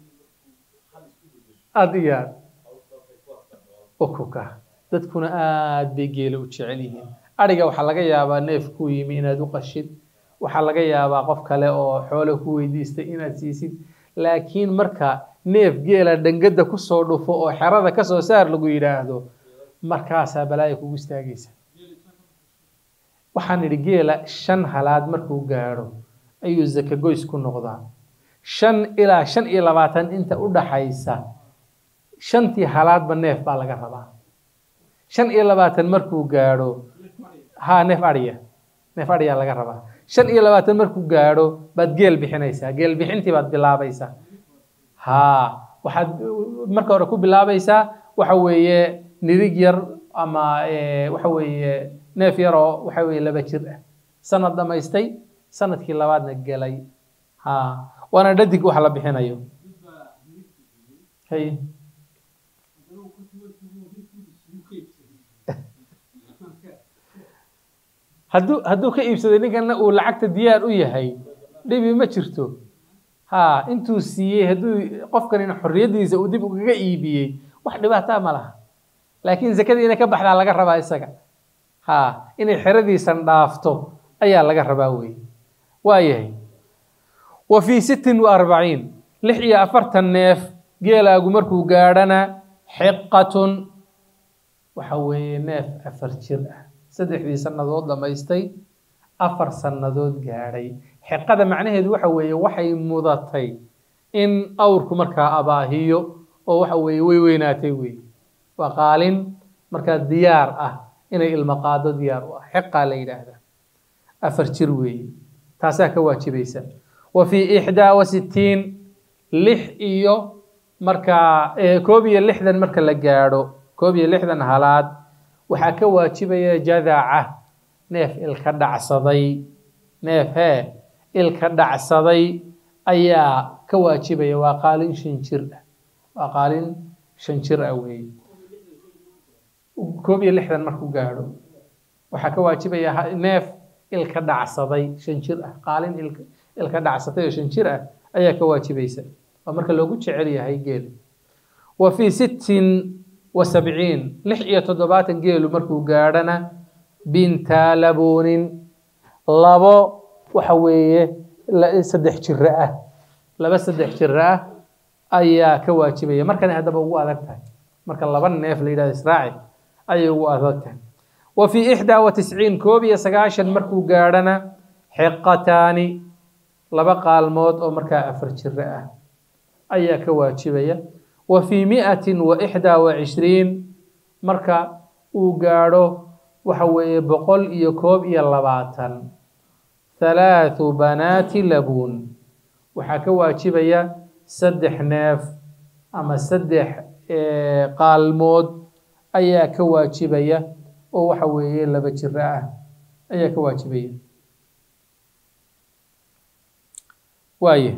aada iyo aad ukuka dadkuna aad bay geela u jecel yihiin adhiga waxaa laga yaabaa neef kuu yimi inaad u qashid waxaa laga yaabaa qof kale oo xoolo ku weydiistay inaad siisid laakiin marka neef geela dhangada kusoo dhufo oo xerada kasoo saar lagu yidhaahdo markaasaa balaaya kugu istaagaysa waxaan idhi geela shan halaad markuu gaadho ayuu zaka goys ku noqdaa shan ilaa shan iyo labaatan inta u dhaxaysa shantii halaadba neef baa laga rabaa shan iyo labaatan markuu gaadho ha neef adhiya neef adhiyaa laga rabaa shan iyo labaatan markuu gaadho baad geel bixinaysaa geel bixintii baad bilaabaysaa ha waxaad marka hore ku bilaabaysaa waxa weeye nirig yar ama waxa weeye neef yaroo waxa weeye laba jir ah sanad dhamaystay sanadkii labaadna gelay ha waana dhadig wax la bixinayo hay hadduu hadduu ka iibsaday ninkana uu lacagta diyaar u yahay dhibi ma jirto ha intuu siiyey hadduu qofkanina xorriyaddiisa uu dib ugaga iibiyey wax dhibaataa ma laha laakiin zakadii inay ka baxdaa laga rabaa isaga ha inay xeradiisan dhaafto ayaa laga rabaa wey waayahay wa fii sittin wa arbaciin lix iyo afartan neef geelaagu markuu gaadhana xiqatun waxa weeye neef afar jir ah saddexdii sannadood dhammaystay afar sannadood gaadhay xiqada macnaheedu waxa weeye waxay mudatay in awrku markaa abaahiyo oo waxa weeye way weynaatay wey waa qaalin markaa diyaar ah inay ilmo qaado diyaar u ah xiqaa la yidhaahdaa afar jir weeye taasaa ka waajibaysa wa fii ixdaa wa sittiin lix iyo markaa koob iyo lixdan marka la gaadho koob iyo lixdan halaad waxaa ka waajibaya jadaca neef ilka dhacsaday neef hee ilka dhacsaday ayaa ka waajibaya waa qaalin shan jir ah waa qaalin shan jir ah weeye koob iyo lixdan markuu gaadho waxaa ka waajibaya neef ilka dhacsaday shan jir ah qaalin ilka ilka dhacsatay oo shan jir ah ayaa ka waajibaysa waa marka loogu jecel yahay geel wa fii sittin wa sabciin lix iyo toddobaatan geelu markuu gaadhana binta labuunin labo waxa weeye saddex jiro ah laba saddex jiro ah ayaa ka waajibaya markana haddaba ugu adag tahay marka laba neef la yidhahdo israaci ayay ugu adag tahay wa fii ixdaa wa tisciin koob iyo sagaashan markuu gaadhana xiqataani laba qaalmood oo markaa afar jiro ah ayaa ka waajibaya wa fii miatin wa ixdaa wa cishriin marka uu gaadho waxa weeye boqol iyo koob iyo labaatan halaathu banaati labuun waxaa ka waajibaya saddex neef ama saddex qaalmood ayaa ka waajibaya oo waxa weeye laba jiro ah ayaa ka waajibaya waaye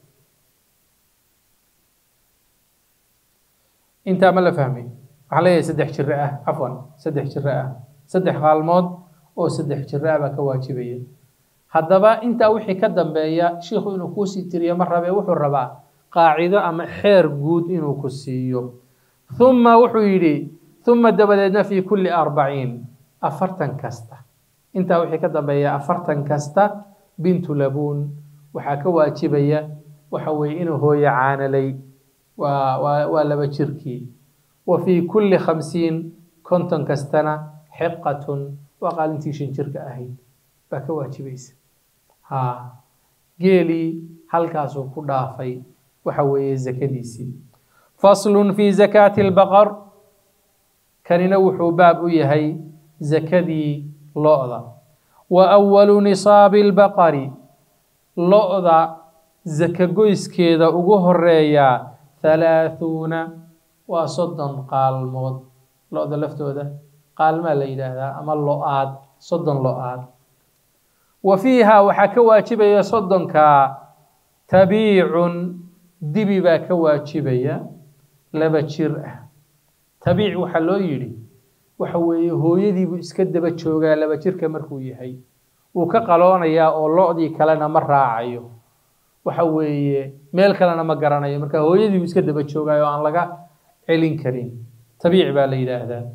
intaa ma la fahmay waxaan leeyahay saddex jiro ah cafwan saddex jiro ah saddex qaalmood oo saddex jiro ah baa ka waajibaya haddaba intaa wixii ka dambeeya shiikhu inuu kuusii tiriyo ma rabee wuxuu rabaa qaacido ama xeer guud inuu ku siiyo uma wuxuu yidhi uma dabadeedna fii kulli arbaciin afartan kasta intaa wixii ka dambeeya afartan kasta bintu labuun waxaa ka waajibaya waxa weeye inuu hooyo caanalay waa waa waa laba jirkii wa fii kulli khamsiin konton kastana xiqatun waa qaalintii shan jirka ahayd baa ka waajibaysa haa geelii halkaasuu ku dhaafay waxa weeye zakadiisii faslun fi zakaati albaqar kanina wuxuu baab u yahay zakadii lo-da wa awalu nisaabi albaqari lo-da zaka goyskeeda ugu horeeyaa halaahuuna waa soddon qaalmood lo-da laftooda qaalmaa la yidhaahdaa ama lo-aad soddon lo-aad wa fiiha waxaa ka waajibaya soddonkaa tabiicun dibi baa ka waajibaya laba jir ah tabiic waxaa loo yidhi waxa weeye hooyadiibuu iska daba joogaa laba jirka markuu yahay wuu ka qaloonayaa oo lo-dii kalena ma raacayo waxa weeye meel kalena ma garanayo marka hooyadiibuu iska daba joogaayo o aan laga celin karin tabiic baa la yidhaahdaa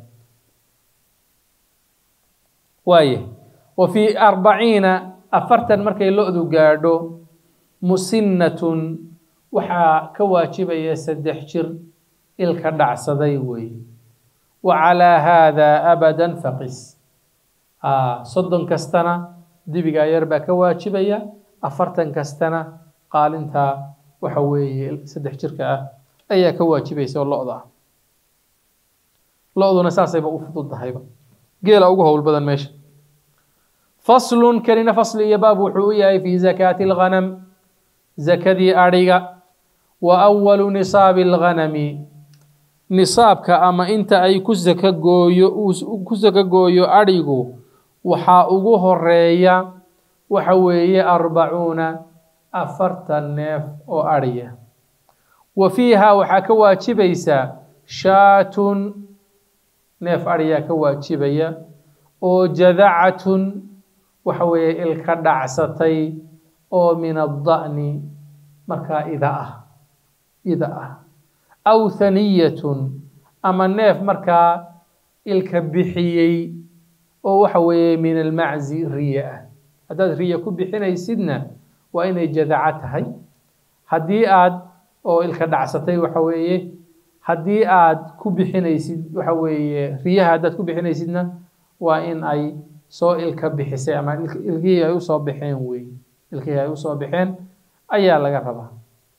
waaye wa fii arbaciina afartan markay lo-du gaadho musinnatun waxaa ka waajibaya saddex jir ilka dhacsaday wey wa calaa haadaa abadan faqis soddon kastana dibigaa yar baa ka waajibaya afartan kastana qaalintaa waxa weeye saddex jirka ah ayaa ka waajibaysa oo lo-da ah lo-duna saasayba u fududahayba geela ugu howl badan meesha faslun kanina fasli iyo baab wuxuu u yahay fii zakaati alghanam zakadii adhiga wa awalu nisaabi alghanami nisaabka ama inta ay ku saka gooyo ku saka gooyo adhigu waxaa ugu horeeya waxa weeye arbacuuna afartan neef oo adhiya wa fiiha waxaa ka waajibaysa shaatun neef adhiyaa ka waajibaya oo jadacatun waxa weeye ilka dhacsatay oo min adda'ni markaa ida ah ida ah aw haniyatun ama neef markaa ilka bixiyey oo waxa weeye min almaczi riya ah haddaad riya ku bixinaysidna waa inay jadaca tahay haddii aad oo ilka dhacsatay waxa weeye haddii aad ku bixinaysid waxa weeye riyaha haddaad ku bixinaysidna waa in ay soo ilka bixisay ama ilkihii ay usoo baxeen wey ilkihii ay usoo baxeen ayaa laga rabaa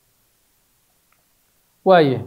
waaye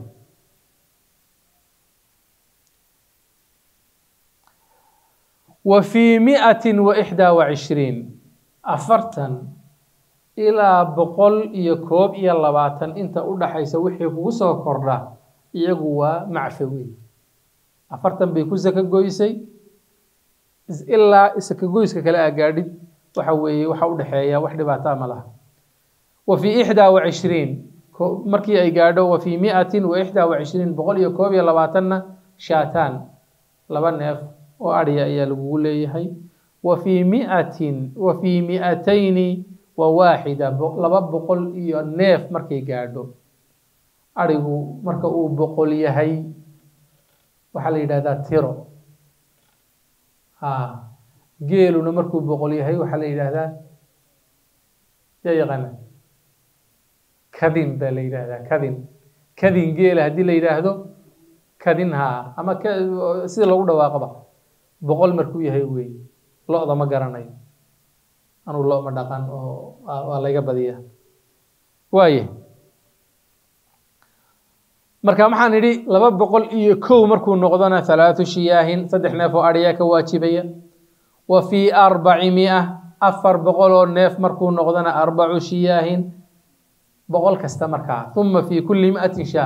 wa fii mi'atin wa ixdaa wa cishriin afartan ilaa boqol iyo koob iyo labaatan inta u dhaxaysa wixii kugu soo kordha iyagu waa macfawi afartan bay ku saka goysay ilaa saka goyska kale aa gaadhid waxa weeye waxa u dhexeeya wax dhibaataa ma laha wa fii ixdaa wa cishriin markii ay gaadho wa fii mi'atin wa ixdaa wa cishriin boqol iyo koob iyo labaatanna shaataan laba neef oo adhiya ayaa lagugu leeyahay wa fii mi'atin wa fii mi'atayni wa waaxida laba boqol iyo neef markay gaadho adhigu marka uu boqol yahay waxaa la yidhahdaa tiro ha geeluna markuu boqol yahay waxaa la yidhaahdaa yaa yaqaana kadin baa la yidhaahdaa kadin kadin geela haddii la yidhaahdo kadin haa ama sida lagu dhawaaqaba boqol markuu yahay wey lo-da ma garanayo anuu lo ma dhaqan oo waa layga badiyaa waaye marka waxaan idhi laba boqol iyo kow markuu noqdona halaathu shiyaahin saddex neef oo adhiyaa ka waajibaya wa fii arbaci mia afar boqol oo neef markuu noqdona arbacu shiyaahin boqol kasta markaa uma fii kulli mi'atin shaah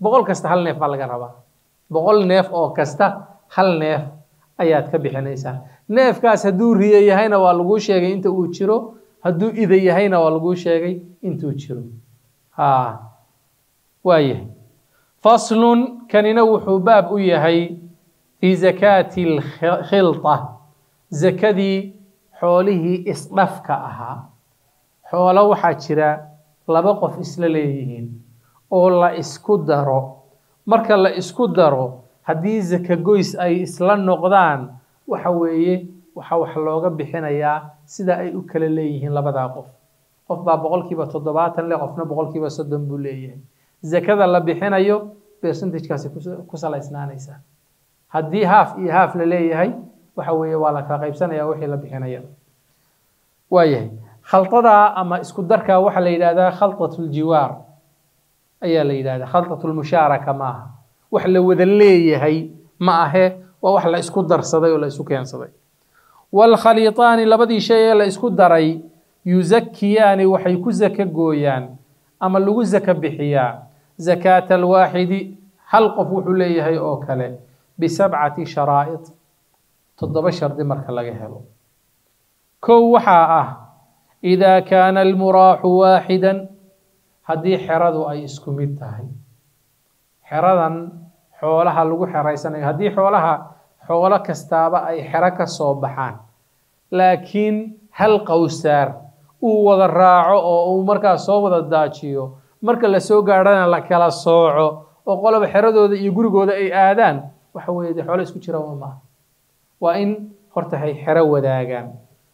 boqol kasta hal neef baa laga rabaa boqol neef oo kasta hal neef ayaad ka bixinaysaa neefkaas hadduu riyo yahayna waa laguu sheegay inta uu jiro hadduu ida yahayna waa laguu sheegay intuu jiro ha waayahay faslun kanina wuxuu baab u yahay fii zakaati alkhilta zakadii xoolihii isdhafka ahaa xoolo waxaa jira laba qof isla leeyihiin oo la isku daro marka la isku daro haddii zaka goys ay isla noqdaan waxa weeye waxaa wax looga bixinayaa sida ay u kala leeyihiin labadaa qof qof baa boqolkiiba toddobaatan leh qofna boqolkiiba soddon buu leeyahay zakada la bixinayo percentagekaasi ku salaysnaanaysaa haddii haaf iyo haaf la leeyahay waxa weeye waa la kala qaybsanaya wixii la bixinaya waayahay khaldadaa ama isku darkaa waxaa la yidhahdaa khaldat ljiwaar ayaa la yidhahdaa khaldat lmushaaraka ma aha wax la wada leeyahay ma ahe waa wax la isku darsaday oo la isu keensaday waalkhaliitaani labadii shay ee la isku daray yuzakiyaani waxay ku zaka gooyaan ama lagu zaka bixiyaa zakaata alwaaxidi hal qof wuxuu leeyahay oo kale bisabcati sharaa'id toddoba shardi marka laga helo kow waxaa ah idaa kaana almuraaxu waaxidan haddii xeradu ay isku mid tahay xeradan xoolaha lagu xeraysanayo haddii xoolaha xoolo kastaaba ay xero ka soo baxaan laakiin hal qowsaar uu wada raaco oo uu markaas soo wada daajiyo marka la soo gaadhana la kala sooco oo qoloba xeradooda iyo gurigooda ay aadaan waxa weeye dee xoolo isku jira uma maaha waa in horta hay xero wadaagaan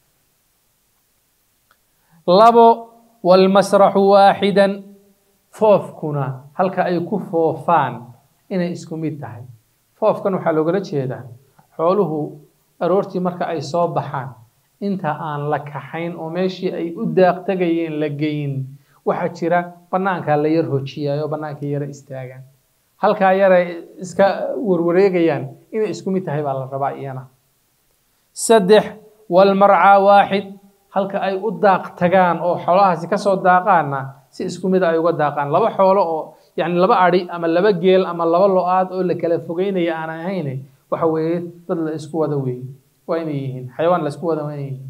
labo walmasraxu waaxidan foofkuna halka ay ku foofaan inay isku mid tahay foofkan waxaa loogala jeedaa xooluhu aroortii marka ay soo baxaan inta aan la kaxayn oo meeshii ay u daaq tegayeen la geyn waxaa jira bannaankaa la yar hojiyaay oo bannaanka yara istaagaan halkaa yaray iska warwareegayaan inay isku mid tahay baa la rabaa iyana saddex walmarcaa waaxid halka ay u daaq tagaan oo xoolahaasi kasoo daaqaanna si isku mid ay uga daaqaan laba xoolo oo yani laba adhi ama laba geel ama laba lo-aad oo la kala fogeynaya aan ahayn waxa weeye dad la isku wada weeye waa inay yihiin xayawaan la isku wada waa inay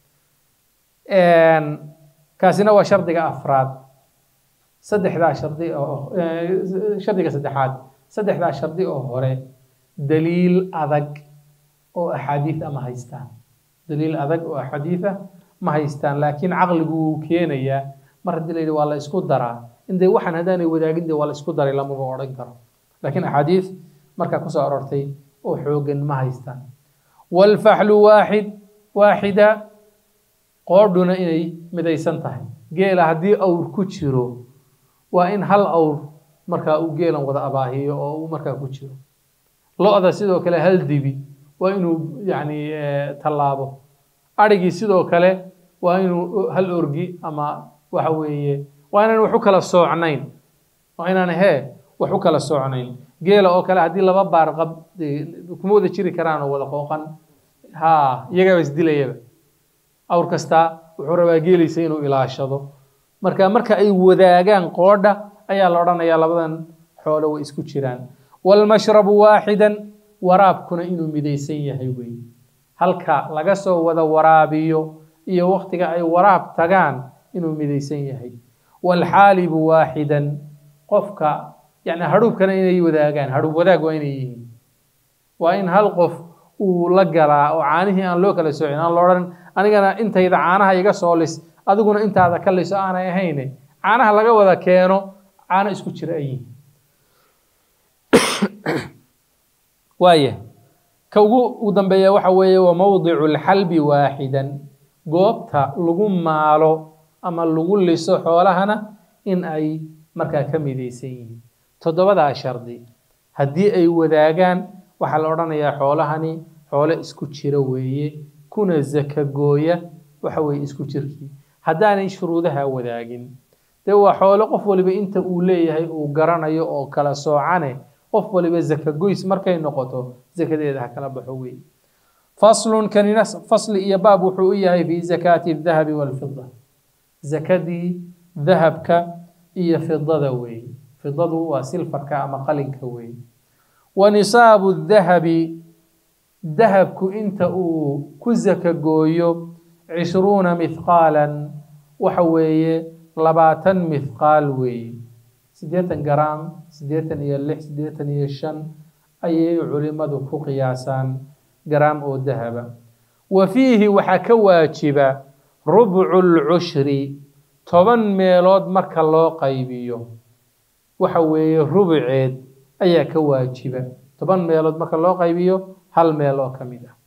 yihiin kaasina waa shardiga afraad saddexdaa shardi oo shardiga saddexaad saddexdaa shardi oo hore daliil adag oo axaadiid ama haystaan daliil adag oo axaadiida ma haystaan laakiin caqligu wuu keenayaa mar haddii la yidhi waa la isku daraa indee waxaan haddaanay wadaagin dee waa la isku daray lamaba odhan karo laakiin axaadiid markaa kusoo aroortay oo xoogan ma haystaan walfaxlu waaxid waaxida qoodhuna inay midaysan tahay geela haddii awr ku jiro waa in hal awr markaa uu geelan wada abaahiyo oo uu markaa ku jiro lo-da sidoo kale hal dibi waa inuu yani tallaabo adhigii sidoo kale waa inuu hal orgi ama waxa weeye waa inaan wax u kala soocnayn waa inaan hee wax u kala soocnayn geela oo kale haddii laba baar qab kuma wada jiri karaan oo wada qooqan ha iyagaaba isdilayaba awr kastaa wuxuu rabaa geelaysa inuu ilaashado marka marka ay wadaagaan qoodha ayaa la odhanayaa labadan xoolo way isku jiraan walmashrabu waaxidan waraabkuna inuu midaysan yahay wey halka laga soo wada waraabiyo iyo waktiga ay waraab tagaan inuu midaysan yahay walxaalibu waaxidan qofka yani hadhuubkana inay wadaagaan hadhuub wadaag waa inay yihiin waa in hal qof uu la galaa oo caanihii aan loo kala soocin aan loodhan anigana intayda caanaha iga soo lis adiguna intaada ka liso aanay ahayne caanaha laga wada keeno caano isku jira ay yihiin waaya ka ugu ugu dambeeya waxa weeye wa mawdicu lxalbi waaxidan goobta lagu maalo ama lagu liso xoolahana in ay markaa ka midaysan yihiin toddobadaa shardi haddii ay wadaagaan waxaa la odhanayaa xoolahani xoolo isku jira weeye kuna zaka gooya waxa weeye isku jirkii haddaanay shuruudaha wadaagin dee waa xoolo qof waliba inta uu leeyahay uu garanayo oo kala soocane qof waliba zaka goys markay noqoto zakadeeda ha kala baxo weeye faslun kanina fasli iyo baab wuxuu u yahay fi zakaati dahabi walfida zakadii dahabka iyo fidada weeye fidadu waa silfarka ama qalinka weeye wa nisaabu dahabi dahabku inta uu ku saka gooyo cishruuna mithqaalan waxa weeye labaatan mithqaal weeye siddeetan garaam siddeetan iyo lix siddeetan iyo shan ayay culimadu ku qiyaasaan garaam oo dahaba wa fiihi waxaa ka waajiba rubcu lcushri toban meelood marka loo qaybiyo waxa weeye rubuceed ayaa ka waajiba toban meelood marka loo qaybiyo hal meel oo ka mid ah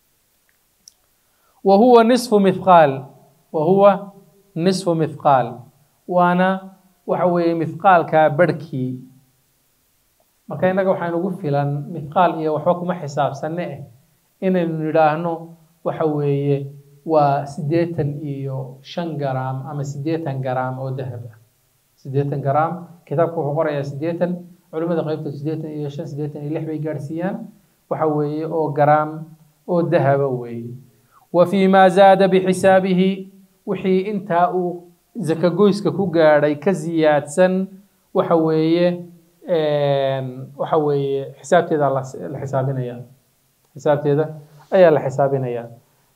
wa huwa nisfu mithqaal wa huwa nisfu mithqaal waana waxa weeye mithqaalka barhkii marka innaga waxaan ugu filan mithqaal iyo waxba kuma xisaabsanne eh inaynu nidhaahno waxa weeye waa siddeetan iyo shan garaam ama siddeetan garaam oo dahab ah siddeetan garaam kitaabku wuxuu qorayaa siddeetan culimmada qaybtood siddeetan iyo shan siddeetan iyo lix bay gaadhsiiyaan waxa weeye oo garaam oo dahaba weeye wa fii maa zaada bixisaabihi wixii intaa uu zakagoyska ku gaadhay ka siyaadsan waxa weeye waxa weeye xisaabteeda la xisaabinaya xisaabteeda ayaa la xisaabinaya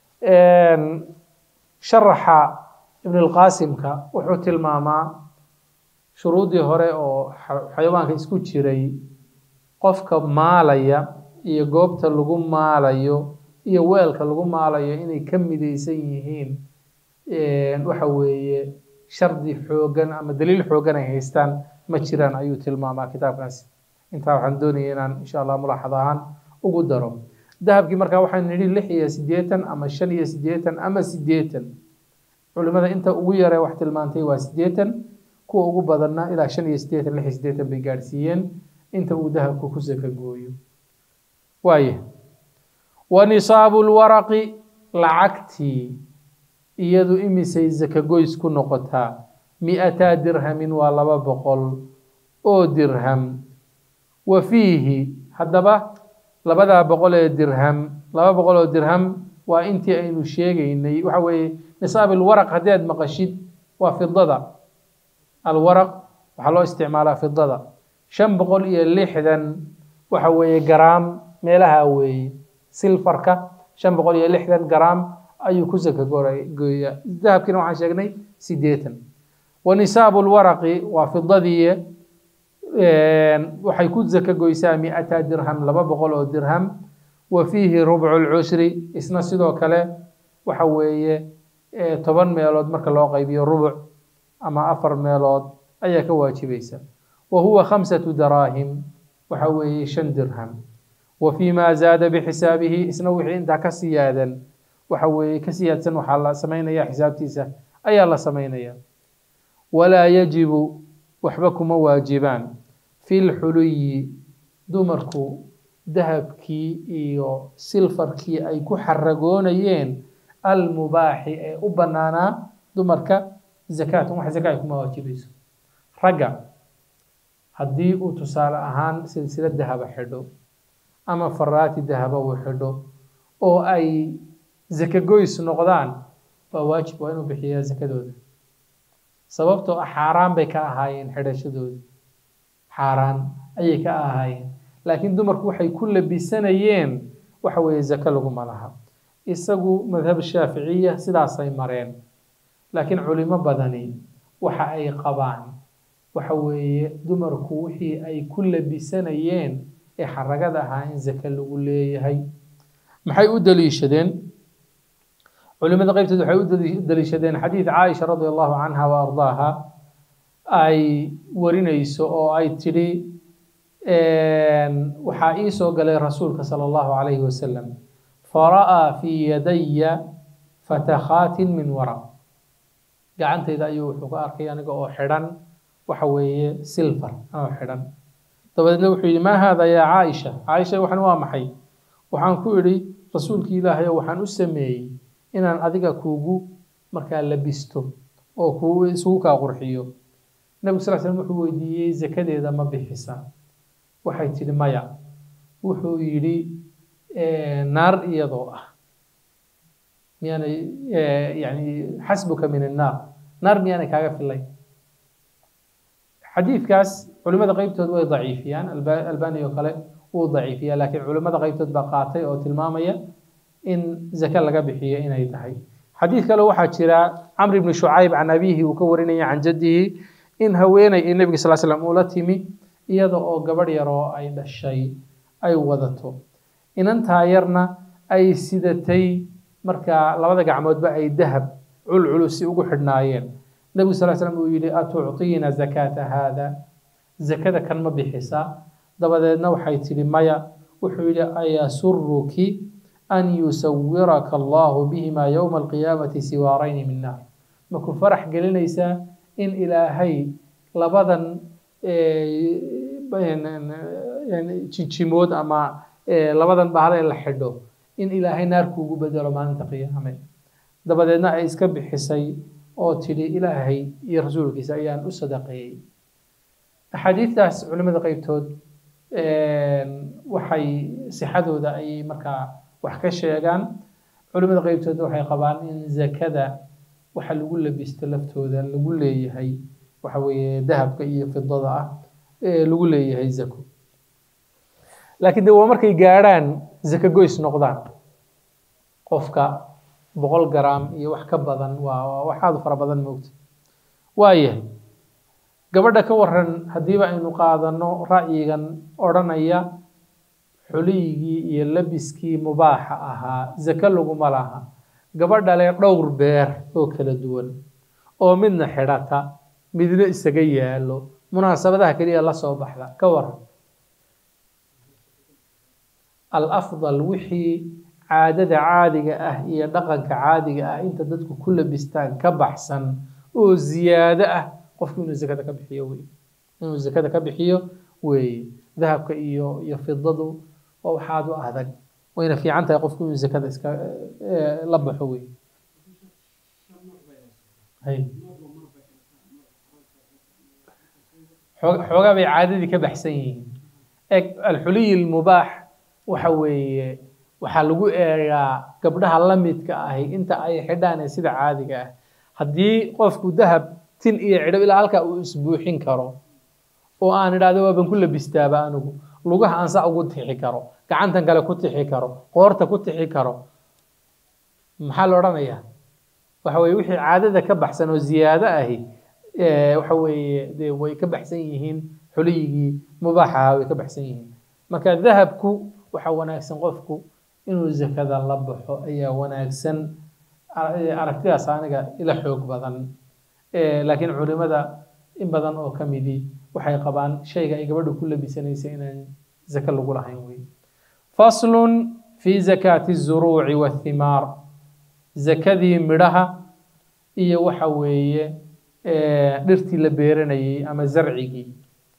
sharaxa ibn اlqaasimka wuxuu tilmaamaa shuruudii hore oo xayawaanka isku jiray qofka maalaya iyo goobta lagu maalayo iyo weelka lagu maalayo inay ka midaysan yihiin waxa weeye shardi xoogan ama daliil xoogan ay haystaan ma jiraan ayuu tilmaamaa kitaabkaasi intaa waxaan doonaya inaan insha allah mulaaxad ahaan ugu daro dahabkii markaa waxaynu nidhi lix iyo siddeetan ama shan iyo siddeetan ama siddeetan culimada inta ugu yaree wax tilmaantay waa siddeetan kuwa ugu badanna ilaa shan iyo siddeetan lix iyo siddeetan bay gaadhsiiyeen inta uu dahabku ku saka gooyo waaye wa nisaabu lwaraqi lacagtii iyadu imisay sakagoys ku noqotaa mi-ataa dirhamin waa laba boqol oo dirham wa fiihi haddaba labadaa boqol ee dirham laba boqol oo dirham waa intii aynu sheegaynay waxa weeye nisaab alwaraq haddii aad maqashid waa fidada alwaraq waxaa loo isticmaalaa fidada shan boqol iyo lixdan waxa weeye garaam meelaha weeye silfarka shan boqol iyo lixdan garaam ayuu ku saka gooyaa dahabkiina waxaan sheegnay siddeetan wa nisaabu lwaraqi waa fidadii waxay ku saka goysaa mi-ata dirham laba boqol oo dirham wa fiihi rubcu lcushri isna sidoo kale waxa weeye toban meelood marka loo qaybiyo rubuc ama afar meelood ayaa ka waajibaysa wa huwa khamsatu daraahim waxa weeye shan dirham wa fii ma zaada bixisaabihi isna wixii intaa ka siyaadan waxa weeye ka siyaadsan waxaa la samaynaya xisaabtiisa ayaa la samaynaya walaa yajibu waxba kuma waajibaan fi lxuluyi dumarku dahabkii iyo silfarkii ay ku xaragoonayeen almubaaxi ee u bannaanaa dumarka zakaatun wax zaka ay kuma waajibayso ragga haddii uu tusaale ahaan silsila dahaba xidho ama faraati dahaba uu xidho oo ay zakagoys noqdaan waa waajib waa inuu bixiyaa zakadooda sababtoo ah xaaraan bay ka ahaayeen xidhashadooda xaaraan ayay ka ahaayeen laakiin dumarku waxay ku labisanayeen waxa weeye zako laguma laha isagu madhab shaaficiya sidaasay mareen laakiin culimo badani waxa ay qabaan waxa weeye dumarku wixii ay ku labisanayeen ee xaragada ahaa in zake lagu leeyahay maxay u daliishadeen culimada qaybteed waxay u daliishadeen xadiid caaisha radi allahu canha wa ardaaha ay warinayso oo ay tidhi waxaa ii soo galay rasuulka sala allahu calayhi wasalam fara'aa fii yadaya fatakhaatin min waraq gacantayda ayuu wuxuu ka arkay aniga oo xidhan waxa weeye silfar oo xidhan dabadeedna wuxuu yidhi maa haada yaa caaisha caaisha waxan waa maxay waxaan ku idhi rasuulki ilaahay oo waxaan u sameeyey inaan adiga kuugu markaa labisto oo kuu isugu kaa qurxiyo nebigu sal slm wuxuu weydiiyey zakadeeda ma bixisa waxay tidhi maya wuxuu yidhi naar iyadoo ah miyaanay yani xasbuka min annaar naar miyaanay kaaga filay xadiidkaas culimada qeybtood way daciifiyaan albani oo kale wuu daciifiya laakiin culimada qeybtood baa qaatay oo tilmaamaya in zake laga bixiyo inay tahay xadiid kale waxaa jira camr ibni shucayb can abihi uu ka warinaya can jaddihi in haweeney ee nebiga sal slam ula timi iyada oo gabadh yar oo ay dhashay ay wadato inantaa yarna ay sidatay markaa labada gacmoodba ay dahab culculusi ugu xidhnaayeen nebigu sal slam uu yihi atucطiina zakaata haada zakada kan ma bixisaa dabadeedna waxay tidhi maya wuxuu yihi ayasuruki an yusawiraka allahu bihima yowma alqiyaamati siwaarayni min naar maku farax gelinaysaa in ilaahay labadan jijimood ama labadan bahal ee la xidho in ilaahay naar kuugu bedelo maalinta qiyaame dabadeedna ay iska bixisay oo tidhi ilaahay iyo rasuulkiisa ayaan u sadaqeeyey axaadiidtaas culimada qeybtood waxay sixadooda ayay markaa wax ka sheegaan culimada qeybtood waxay qabaan in zakada waxa lagu labisto laftooda lagu leeyahay waxa weeye dahabka iyo fidada ah ee lagu leeyahay zako laakiin de waa markay gaadhaan zako goys noqdaan qofka boqol garaam iyo wax ka badan waa waxaadu fara badan moogta waayahay gabadha ka waran haddiiba aynu qaadano ra'yigan odhanaya xuliyigii iyo labiskii mubaaxa ahaa zako laguma laha gabadha le dhowr beer oo kala duwan oo midna xidhata midna isaga yaalo munaasabadaha keliya la soo baxda ka waran alafdal wixii caadada caadiga ah iyo dhaqanka caadiga ah inta dadku ku labistaan ka baxsan oo ziyaado ah qofku inuu zakada ka bixiyo wey inuu zakada ka bixiyo weeye dahabka iyo iyo fidadu waa waxaad u adag wayna fiican tahay qofku inuu zakada iska la baxo wey xoogaa bay caadadii ka baxsan yihiin eg alxuliy lmubaax waxa weeye waxaa lagu eegaa gabdhaha la midka ahi inta ay xidhaan ee sida caadiga ah haddii qofku dahab tin iyo cidho ilaa halkaa uu isbuuxin karo oo aan idhahdo waaban ku labistaaba anigu lugaha aan saa ugu tixi karo gacantan kale ku tixi karo qoorta ku tixi karo maxaa la odhanayaa waxa weye wixii caadada ka baxsan oo ziyaado ahi waxa weeye dee way ka baxsan yihiin xuliyigii mubaaxaha way ka baxsan yihiin marka dahabku waxaa wanaagsan qofku inuu zakada la baxo ayaa wanaagsan aragtidaas aniga ila xoog badan laakiin culimada in badan oo ka midii waxay qabaan shayga ay gabadhu ku labisanaysa inaan zake lagu lahayn wey faslun fi zakaati الzuruuci wاthimaar zakadii midhaha iyo waxa weeye dhirtii la beeranayay ama zarcigii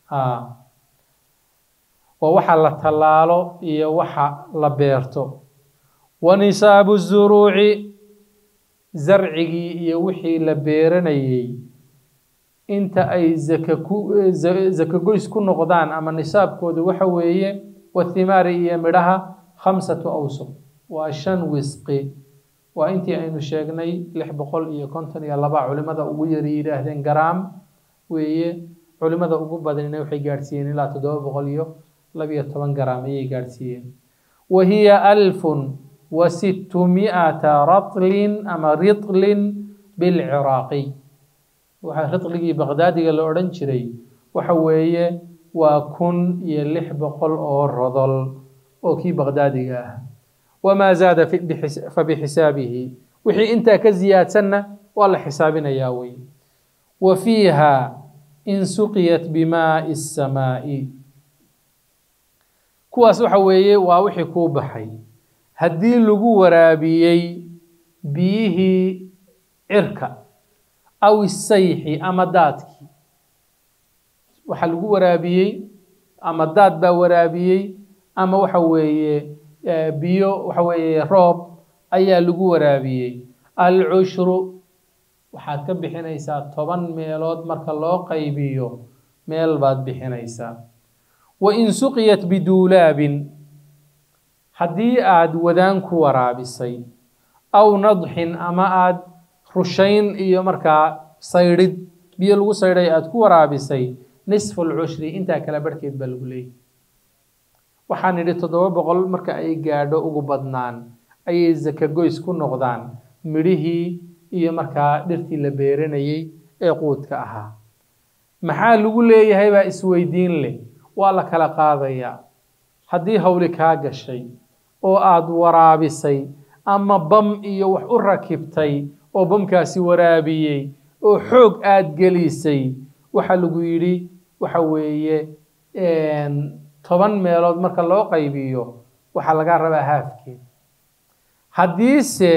waa waxa la tallaalo iyo waxa la beerto wa nisaabu الzuruuci zarcigii iyo wixii la beeranayey inta ay zaka ku zaka goys ku noqdaan ama nisaabkooda waxa weeye wathimaari iyo midhaha khamsatu awsuq waa shan wisqi waa intii aynu sheegnay lix boqol iyo konton iyo laba culimada ugu yari yidhaahdeen garaam weeye culimada ugu badanina waxay gaadhsiiyeen ilaa toddoba boqol iyo labiyo toban garaam ayay gaadhsiiyeen wa hiya alfun wa sittumi'ata ratlin ama ritlin bilciraaqiy waxaa ritligii baqdaadiga la odhan jiray waxa weeye waa kun iyo lix boqol oo rodol oo kii baqdaadiga ah wamaa zaada fabixisaabihi wixii intaa ka ziyaadsanna waa la xisaabinayaa wey wa fiiha in suqiyat bimaai الsamaa'i kuwaas waxa weeye waa wixii kuu baxay haddii lagu waraabiyey biyihii cirka aw isayxi ama daadkii waxaa lagu waraabiyey ama daad baa waraabiyey ama waxa weeye biyo waxa weeye roob ayaa lagu waraabiyey alcushru waxaad ka bixinaysaa toban meelood marka loo qaybiyo meel baad bixinaysaa wa in suqiyat biduulaabin haddii aad wadaan ku waraabisay aw nadxin ama aad rushayn iyo markaa saydhid biyo lagu saydhay aad ku waraabisay nisfu lcushri intaa kala barhkeed baa lagu leeyahy waxaan nidhi toddoba boqol marka ay gaadho ugu badnaan ayay zaka goys ku noqdaan midhihii iyo markaa dhirtii la beeranayey ee quudka ahaa maxaa lagu leeyahay baa isweydiin leh waa la kala qaadayaa haddii hawli kaa gashay oo aada waraabisay ama bam iyo wax u rakibtay oo bamkaasi waraabiyey oo xoog aada gelisay waxaa lagu yidhi waxa weeye toban meelood marka loo qaybiyo waxaa lagaa rabaa haafkeed haddiise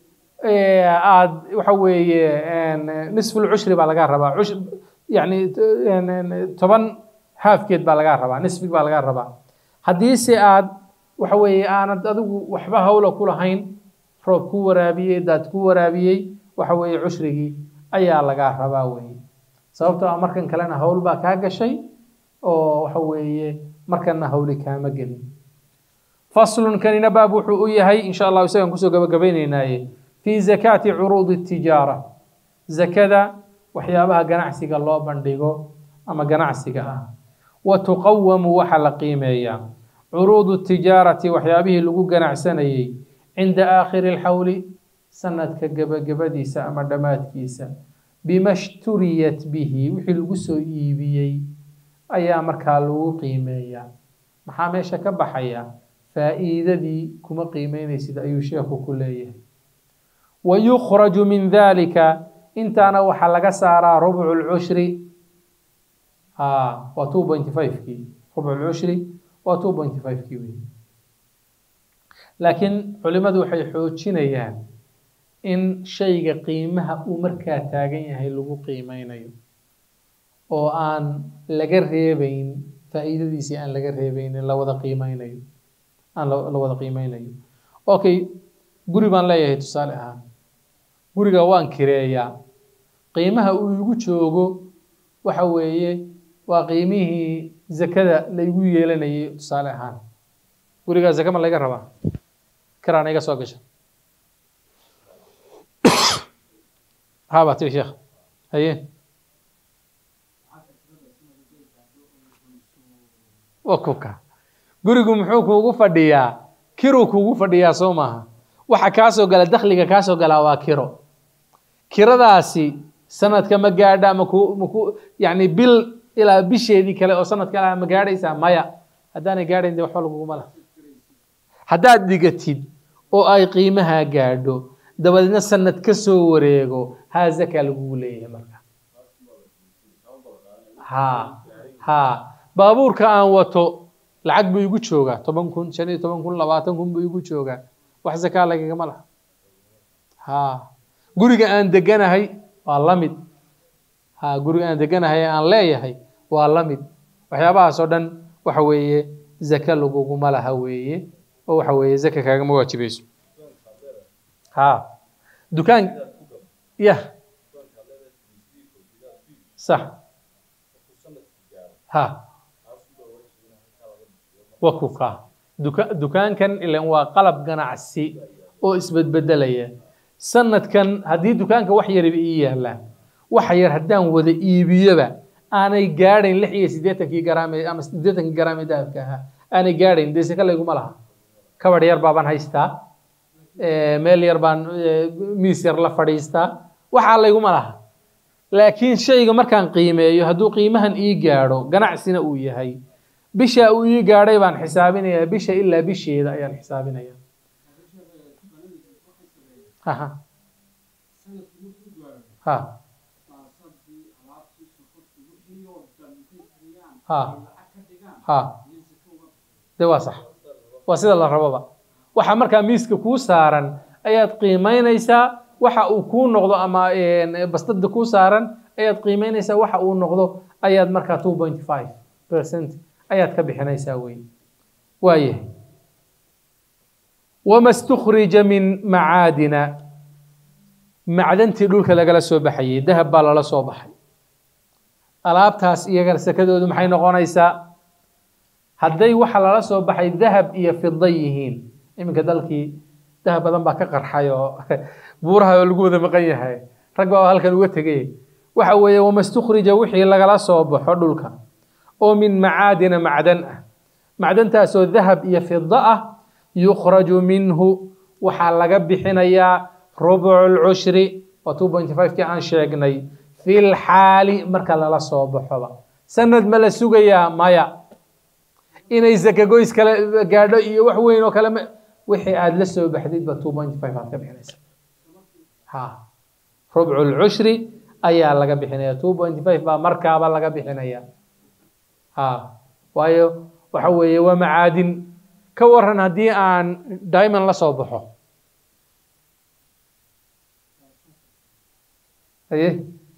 aad waxa weeye nisfulcushri baa lagaa rabaa yani toban haafkeed baa lagaa rabaa nisfig baa lagaa rabaa haddiise aad waxa weeye aanad adigu waxba hawla ku lahayn roob ku waraabiyey daad ku waraabiyey waxa weeye cushrigii ayaa lagaa rabaa weye sababtoo ah markan kalena hawl baa kaa gashay oo waxa weeye markana hawli kaama gelin faslun kanina baab wuxuu u yahay insha allahu isagaan kusoo gabagabaynaynaaye fii zakaati curuudi tijaara zakada waxyaabaha ganacsiga loo bandhigo ama ganacsiga ah wa tuqawamu waxa la qiimeeyaa curuudu tijaarati waxyaabihii lagu ganacsanayey cinda aakhiri lxawli sanadka gebagabadiisa ama dhammaadkiisa bima shturiyat bihi wixii lagu soo iibiyey ayaa markaa lagu qiimeeyaa maxaa meesha ka baxaya faa'iidadii kuma qiimeynaysid ayuu sheekhu ku leeyahay wa yukhraju min dalika intaana waxaa laga saaraa rubcu lcushri ha waa two pointy five-kii rubcu lcushri waa two pointy five-kii wey laakiin culimadu waxay xoojinayaan in shayga qiimaha uu markaa taagan yahay lagu qiimeynayo oo aan laga reebeyn faa'iidadiisii aan laga reebeynin la wada qiimeynayo aan la wada qiimeynayo okay guri baan leeyahay tusaale ahaan guriga waan kireeyaa qiimaha uu igu joogo waxa weeye waa qiimihii zakada laygu yeelanayay tusaale ahaan gurigaa zaka ma laga rabaa kiraana iga soo gasha haabati sheekh haye waa kubka gurigu muxuu kuugu fadhiyaa kiruu kuugu fadhiyaa soo maaha waxa kaa soo gala dakhliga kaa soo galaa waa kiro kiradaasi sanadka ma gaadha maku maku yani bil ilaa bisheedii kale oo sanad kale ma gaadhaysaa maya haddaanay gaadhayn de waxba laguguma laha haddaad dhigatid oo ay qiimaha gaadho dabadeedna sanad ka soo wareego haa zaka lagugu leeyahay marka ha ha baabuurka aan wato lacag buu igu joogaa toban kun shan iyo toban kun labaatan kun buu igu joogaa wax zakaa lagagama laha ha guriga aan deganahay waa la mid ha guriga aan deganahay aan leeyahay waa la mid waxyaabahaas oo dhan waxa weeye zaka laguguma laha weeye oo waxa weeye zaka kaagama waajibayso ha dukaan ya sax ha waa kuka duka dukaankan ilan waa qalab ganacsi oo isbedbedelaya sanadkan haddii dukaanka wax yariba ii yaalaan waxa yar haddaan wada iibiyoba aanay gaadhayn lix iyo siddeetankii garaam ee ama siddeetankii garaam ee dahabka ahaa aanay gaadhayn dee saka layguma laha kabadh yar baabaan haystaa meel yar baan miis yar la fadhiistaa waxaa layguma laha laakiin shayga markaan qiimeeyo hadduu qiimahan ii gaadho ganacsina uu yahay bisha uu ii gaadhay baan xisaabinayaa bisha ilaa bisheeda ayaan xisaabinaya ha ha ha ha de waa sax waa sida la raboba waxa markaa miiska kuu saaran ayaad qiimeynaysaa waxa uu kuu noqdo ama bastada kuu saaran ayaad qiimeynaysaa waxa uu noqdo ayaad markaa two point five percent ayaad ka bixinaysaa wey waayahay wama stukhrija min macaadina macdantii dhulka lagala soo baxayay dahab baa lala soo baxay alaabtaas iyaga sakadoodu maxay noqonaysaa hadday waxa lala soo baxay dahab iyo fida yihiin iminka dalkii dahab badan baa ka qarxay oo buuraha oo lagu wada maqan yahay rag baa halkan uga tegay waxa weeye wama stukhrija wixii lagala soo baxo dhulka oo min macaadina macdan ah macdantaasoo dahab iyo fida ah yukhraju minhu waxaa laga bixinayaa rubcu lcushri waa two point five kii aan sheegnay fi lxaali marka lala soo baxoba sanad ma la sugayaa maya inay zakagoys kale gaadho iyo wax weyn oo kale wixii aada la soo baxdidba two point five aad ka bixinaysa ha rubcu lcushri ayaa laga bixinaya two point five baa markaaba laga bixinaya ha waayo waxa weeye waa macaadin ka waran haddii aan diamond la soo baxo aye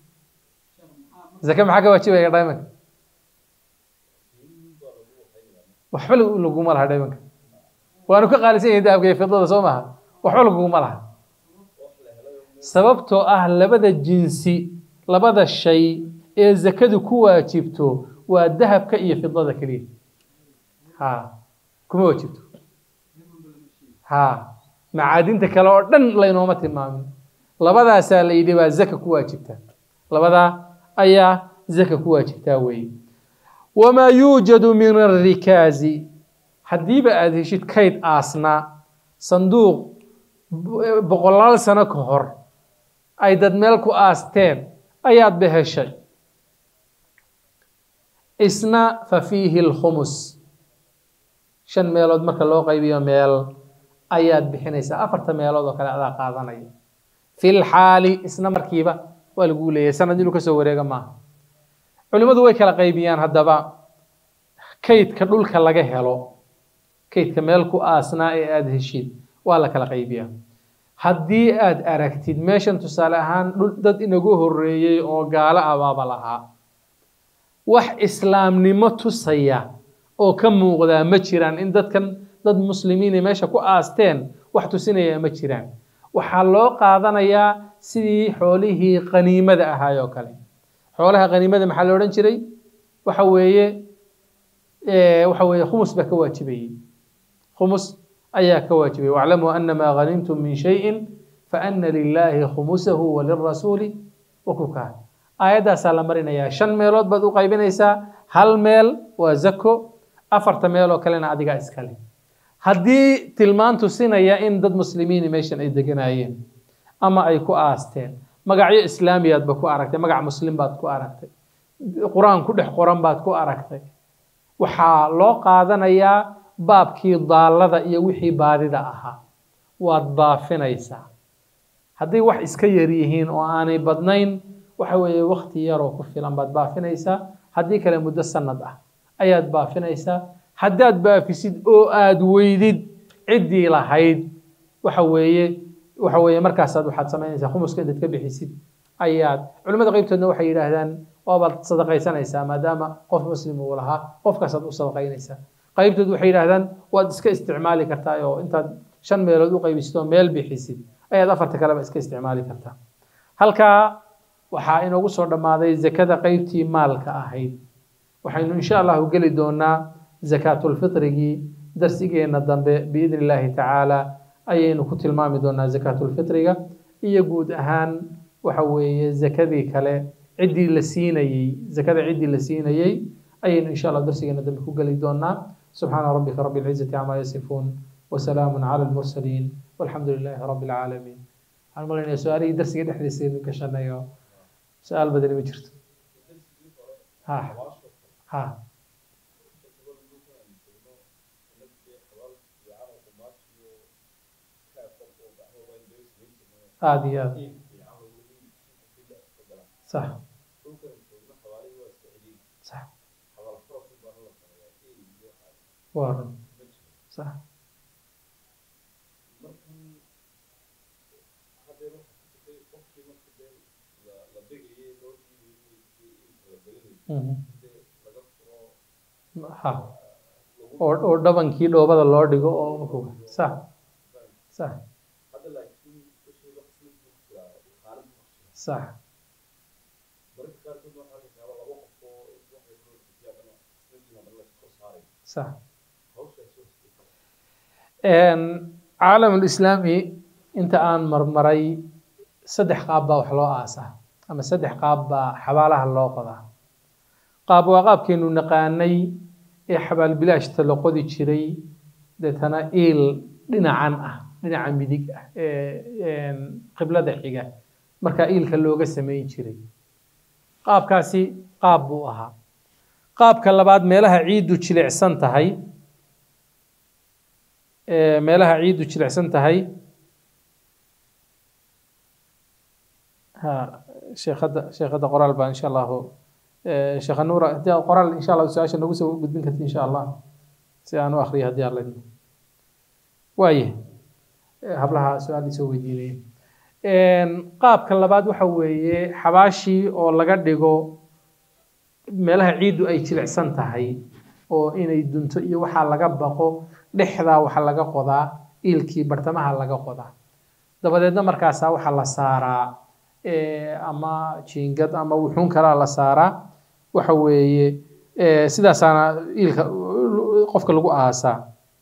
zake maxaa ka waajibaya diamondka waxba laguma laha diamondka waanu ka qaalisan yahay dahabka iyo fidada soo maha waxba laguma laha sababtoo ah labada jinsi labada shay ee zakadu ku waajibto waa dahabka iyo fidada keliya ha kuma waajibto ha macaadinta kale oo dhan laynooma tilmaamin labadaasaa la yidhi baa zaka ku waajibta labadaa ayaa zaka ku waajibtaa weeye wamaa yuujadu min alrikaazi haddiiba aada heshid kayd aasnaa sanduuq boqolaal sano ka hor ay dad meel ku aasteen ayaad ba heshay isna fa fiihi alkhumus shan meelood marka loo qaybiyo meel ayaad bixinaysaa afarta meelood oo kale adaa qaadanaya fi lxaali isna markiiba waa laguu leeyahay sanad inuu kasoo wareega maaha culimmadu way kala qaybiyaan haddaba kaydka dhulka laga helo kaydka meel ku aasnaa ee aada heshid waa la kala qaybiyaa haddii aada aragtid meeshan tusaale ahaan dad inagu horeeyey oo gaalo abaaba lahaa wax islaamnimo tusaya oo ka muuqdaa ma jiraan in dadkan dad muslimiinay meesha ku aasteen wax tusinaya ma jiraan waxaa loo qaadanayaa sidii xoolihii qaniimada ahaay oo kale xoolaha qaniimada maxaa la odhan jiray waxa weeye waxa weeye khumus baa ka waajibayey khumus ayaa ka waajibayay waclamuu anamaa ghanimtum min shayin faana lilaahi khumusahu walirasuuli wakukaa aayaddaasaa la marinayaa shan meelood baad u qaybinaysaa hal meel waa zako afarta meel oo kalena adigaa iskale haddii tilmaan tusinaya in dad muslimiini meeshan ay deganaayeen ama ay ku aasteen magacyo islaamiyaadba ku aragtay magac muslim baad ku aragtay qur-aan ku dhex qoran baad ku aragtay waxaa loo qaadanayaa baabkii daallada iyo wixii baadida ahaa waad baafinaysaa hadday wax iska yar yihiin oo aanay badnayn waxa weeye wakti yaroo ku filan baad baafinaysaa haddii kale muddo sanad ah ayaad baafinaysaa haddaad baafisid oo aada weydid ciddii lahayd waxa weeye waxa weeye markaasaad waxaad samaynaysaa khumuska intaad ka bixisid ayaad culimmada qeybtoodna waxay yidhaahdaan waabaad sadaqaysanaysaa maadaama qof muslim uu lahaa qofkaasaad u sadaqaynaysaa qaybtood waxay yidhaahdaan waad iska isticmaali kartaa oo intaad shan meelood u qaybisid oo meel bixisid ayaad afarta kaleba iska isticmaali kartaa halkaa waxaa inoogu soo dhammaaday zakada qeybtii maalka ahayd waxaynu insha allahu geli doonaa zakaatulfitrigii darsigeenna dambe biidni illaahi tacaala ayaynu ku tilmaami doonaa zakaatulfitriga iyo guud ahaan waxa weeye zakadii kale ciddii la siinayey zakada ciddii la siinayey ayaynu insha allah darsigeena dambe ku geli doonaa subxaana rabbika rabbi alcizati camaa yasifuun wasalaamu cala almursaliin walxamdu lilaahi rabbi alcaalamiin waxaan malaynayaa su-aalihii darsiga dhexdiisa aynu gashanayo su-aal badani ma jirto ha ha aada iyo aad sax sax waa run sax ha oo oo dhabankii dhoobada loo dhigo oo sax sax sax sax caalam lislaami inta aan marmaray saddex qaab baa wax loo aasaa ama saddex qaab baa xabaalaha loo qodaa qaab waa qaabkeenu naqaanay ee xabaal bilaashta la qodi jiray deetana iil dhinacan ah dhinaca midig ah ee qiblada xiga markaa iilka looga samayn jiray qaabkaasi qaab buu ahaa qaabka labaad meelaha ciiddu jilicsan tahay meelaha ciiddu jilicsan tahay ha sheekhadda sheekhadda qoraal baa insha allahu sheekha nuura haddii aad qoraal insha allah su-aasha nagu soo gudbin karti insha allah si aan u akriyo haddii aan ledno waaye hablaha su-aal soo weydiinaya qaabka labaad waxa weeye xabaashii oo laga dhigo meelaha ciiddu ay jilicsan tahay oo inay dunto iyo waxaa laga baqo dhexdaa waxaa laga qodaa iilkii bartamaha laga qodaa dabadeedna markaasaa waxaa la saaraa ama jiingad ama wuxuun kalaa la saaraa waxa weeye sidaasaana iilka qofka lagu aasaa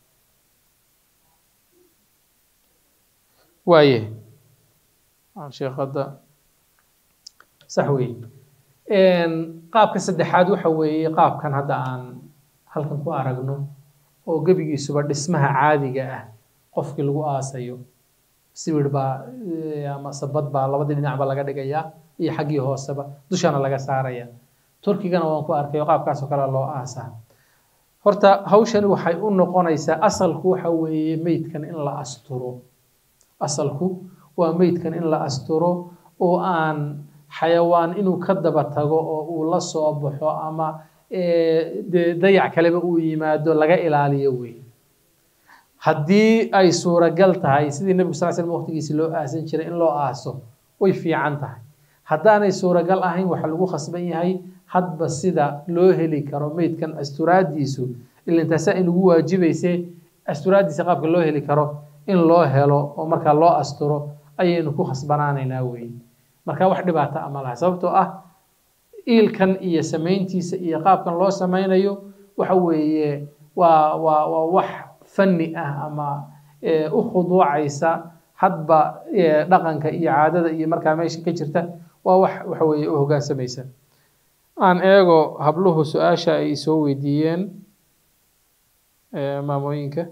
waaye sheekada sax weeye qaabka saddexaad waxa weeye qaabkan hadda aan halkan ku aragno oo gebigiisuba dhismaha caadiga ah qofkii lagu aasayo sibir baa ama sabad baa labadii dhinacba laga dhigayaa iyo xaggii hooseba dushana laga saaraya turkigana waan ku arkay oo qaabkaasoo kale loo aasaa horta hawshani waxay u noqonaysaa asalku waxa weeye meydkan in la asturo asalku waa meydkan in la asturo oo aan xayawaan inuu ka daba tago oo uu la soo baxo ama dee dayac kaleba uu yimaado laga ilaaliyo wey haddii ay suuragal tahay sidii nebigu sal slam waqtigiisi loo aasan jiray in loo aaso way fiican tahay haddaanay suuragal ahayn waxaa lagu khasban yahay hadba sida loo heli karo meydkan asturaadiisu ilintaasaa inugu waajibayse asturaaddiisa qaabka loo heli karo in loo helo oo markaa loo asturo ayaynu ku khasbanaanaynaa weeye marka wax dhibaata ama laha sababtoo ah iilkan iyo samayntiisa iyo qaabkan loo samaynayo waxa weeye waa waa waa wax fanni ah ama u khuduucaysa hadba dhaqanka iyo caadada iyo markaa meesha ka jirta waa wax waxa weeye u hoggaansamaysa aan eego habluhu su-aasha ay soo weydiiyeen maamooyinka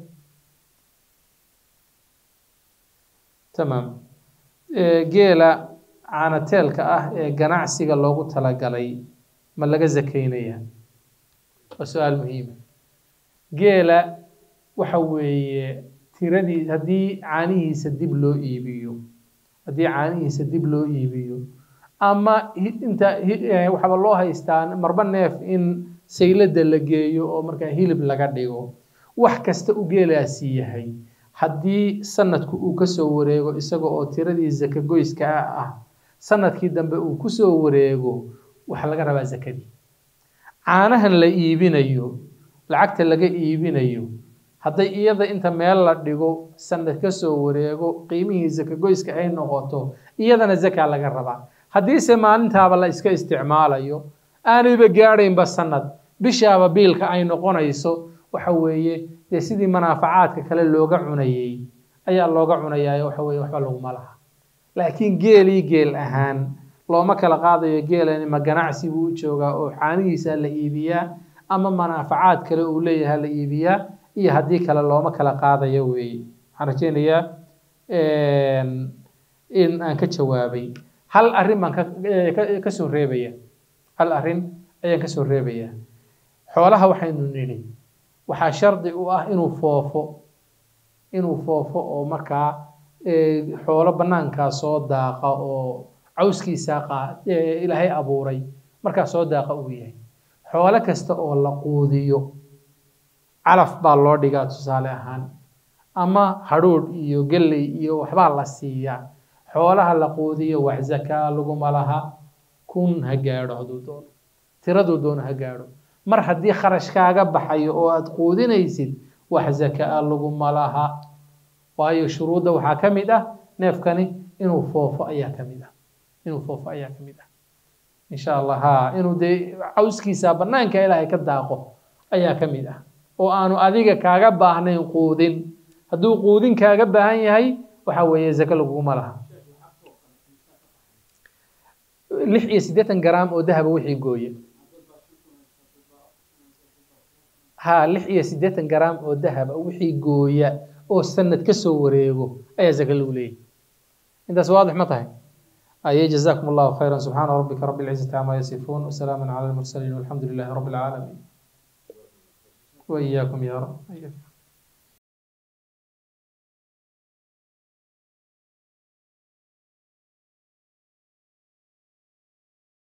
tamaam geela caanateelka ah ee ganacsiga loogu talagalay ma laga zakaynaya waa su-aal muhiima geela waxa weeye tiradii haddii caanihiisa dib loo iibiyo haddii caanihiisa dib loo iibiyo ama inta waxaaba loo haystaa marba neef in saylada la geeyo oo markaa hilib laga dhigo wax kasta u geelaasi yahay haddii sanadku uu kasoo wareego isaga oo tiradii zaka goyska ah sanadkii dambe uu kusoo wareego waxaa laga rabaa zakadii caanahan la iibinayo lacagta laga iibinayo hadday iyada inta meel la dhigo sanad kasoo wareego qiimihii zaka goyska ay noqoto iyadana zaka laga rabaa haddiise maalintaaba la iska isticmaalayo aanayba gaadhaynba sanad bishaaba biilka ay noqonayso waxa weeye dee sidii manaafacaadka kale looga cunayey ayaa looga cunayaa waxa weye waxba laguma laha laakiin geelii geel ahaan looma kala qaadayo geelani ma ganacsi buu u joogaa oo caanihiisa la iibiyaa ama manaafacaad kale uu leeyahay la iibiyaa iyo haddii kale looma kala qaadayo weeye waxaan rajeynayaa in aan ka jawaabay hal arrin baan ka soo reebaya hal arrin ayaan kasoo reebayaa xoolaha waxaynu nidhi waxaa shardi u ah inuu foofo inuu foofo oo markaa xoolo bannaankaa soo daaqa oo cawskiisaa qaa ilaahay abuuray markaa soo daaqa uu yahay xoolo kasta oo la quudiyo calaf baa loo dhigaa tusaale ahaan ama hadhuudh iyo gelley iyo waxbaa la siiyaa xoolaha la quudiyo wax zakaa laguma laha kun ha gaadho hadduu doono tiraduu doono ha gaadho mar haddii kharash kaaga baxayo oo aad quudinaysid wax zakaa laguma laha waayo shuruudda waxaa ka mid ah neefkani inuu foofo ayaa ka mid ah inuu foofo ayaa ka mid ah insha allah ha inuu dee cawskiisa bannaanka ilaahay ka daaqo ayaa ka mid ah oo aanu adiga kaaga baahnayn quudin hadduu quudin kaaga baahan yahay waxa weeye zake laguguma laha lix iyo siddeetan garaam oo dahaba wixii gooya ha lix iyo siddeetan garaam oo dahaba wixii gooya oo sanad ka soo wareego ayaa zaka lagu leeyahy intaas waadix ma tahay aye jazakum allahu khayra subxaana rabbika rabi lcizati cama yasifuun wasalaamu cala almursaliin walxamdu lilahi rabi alcaalamiin وإياكم يا رب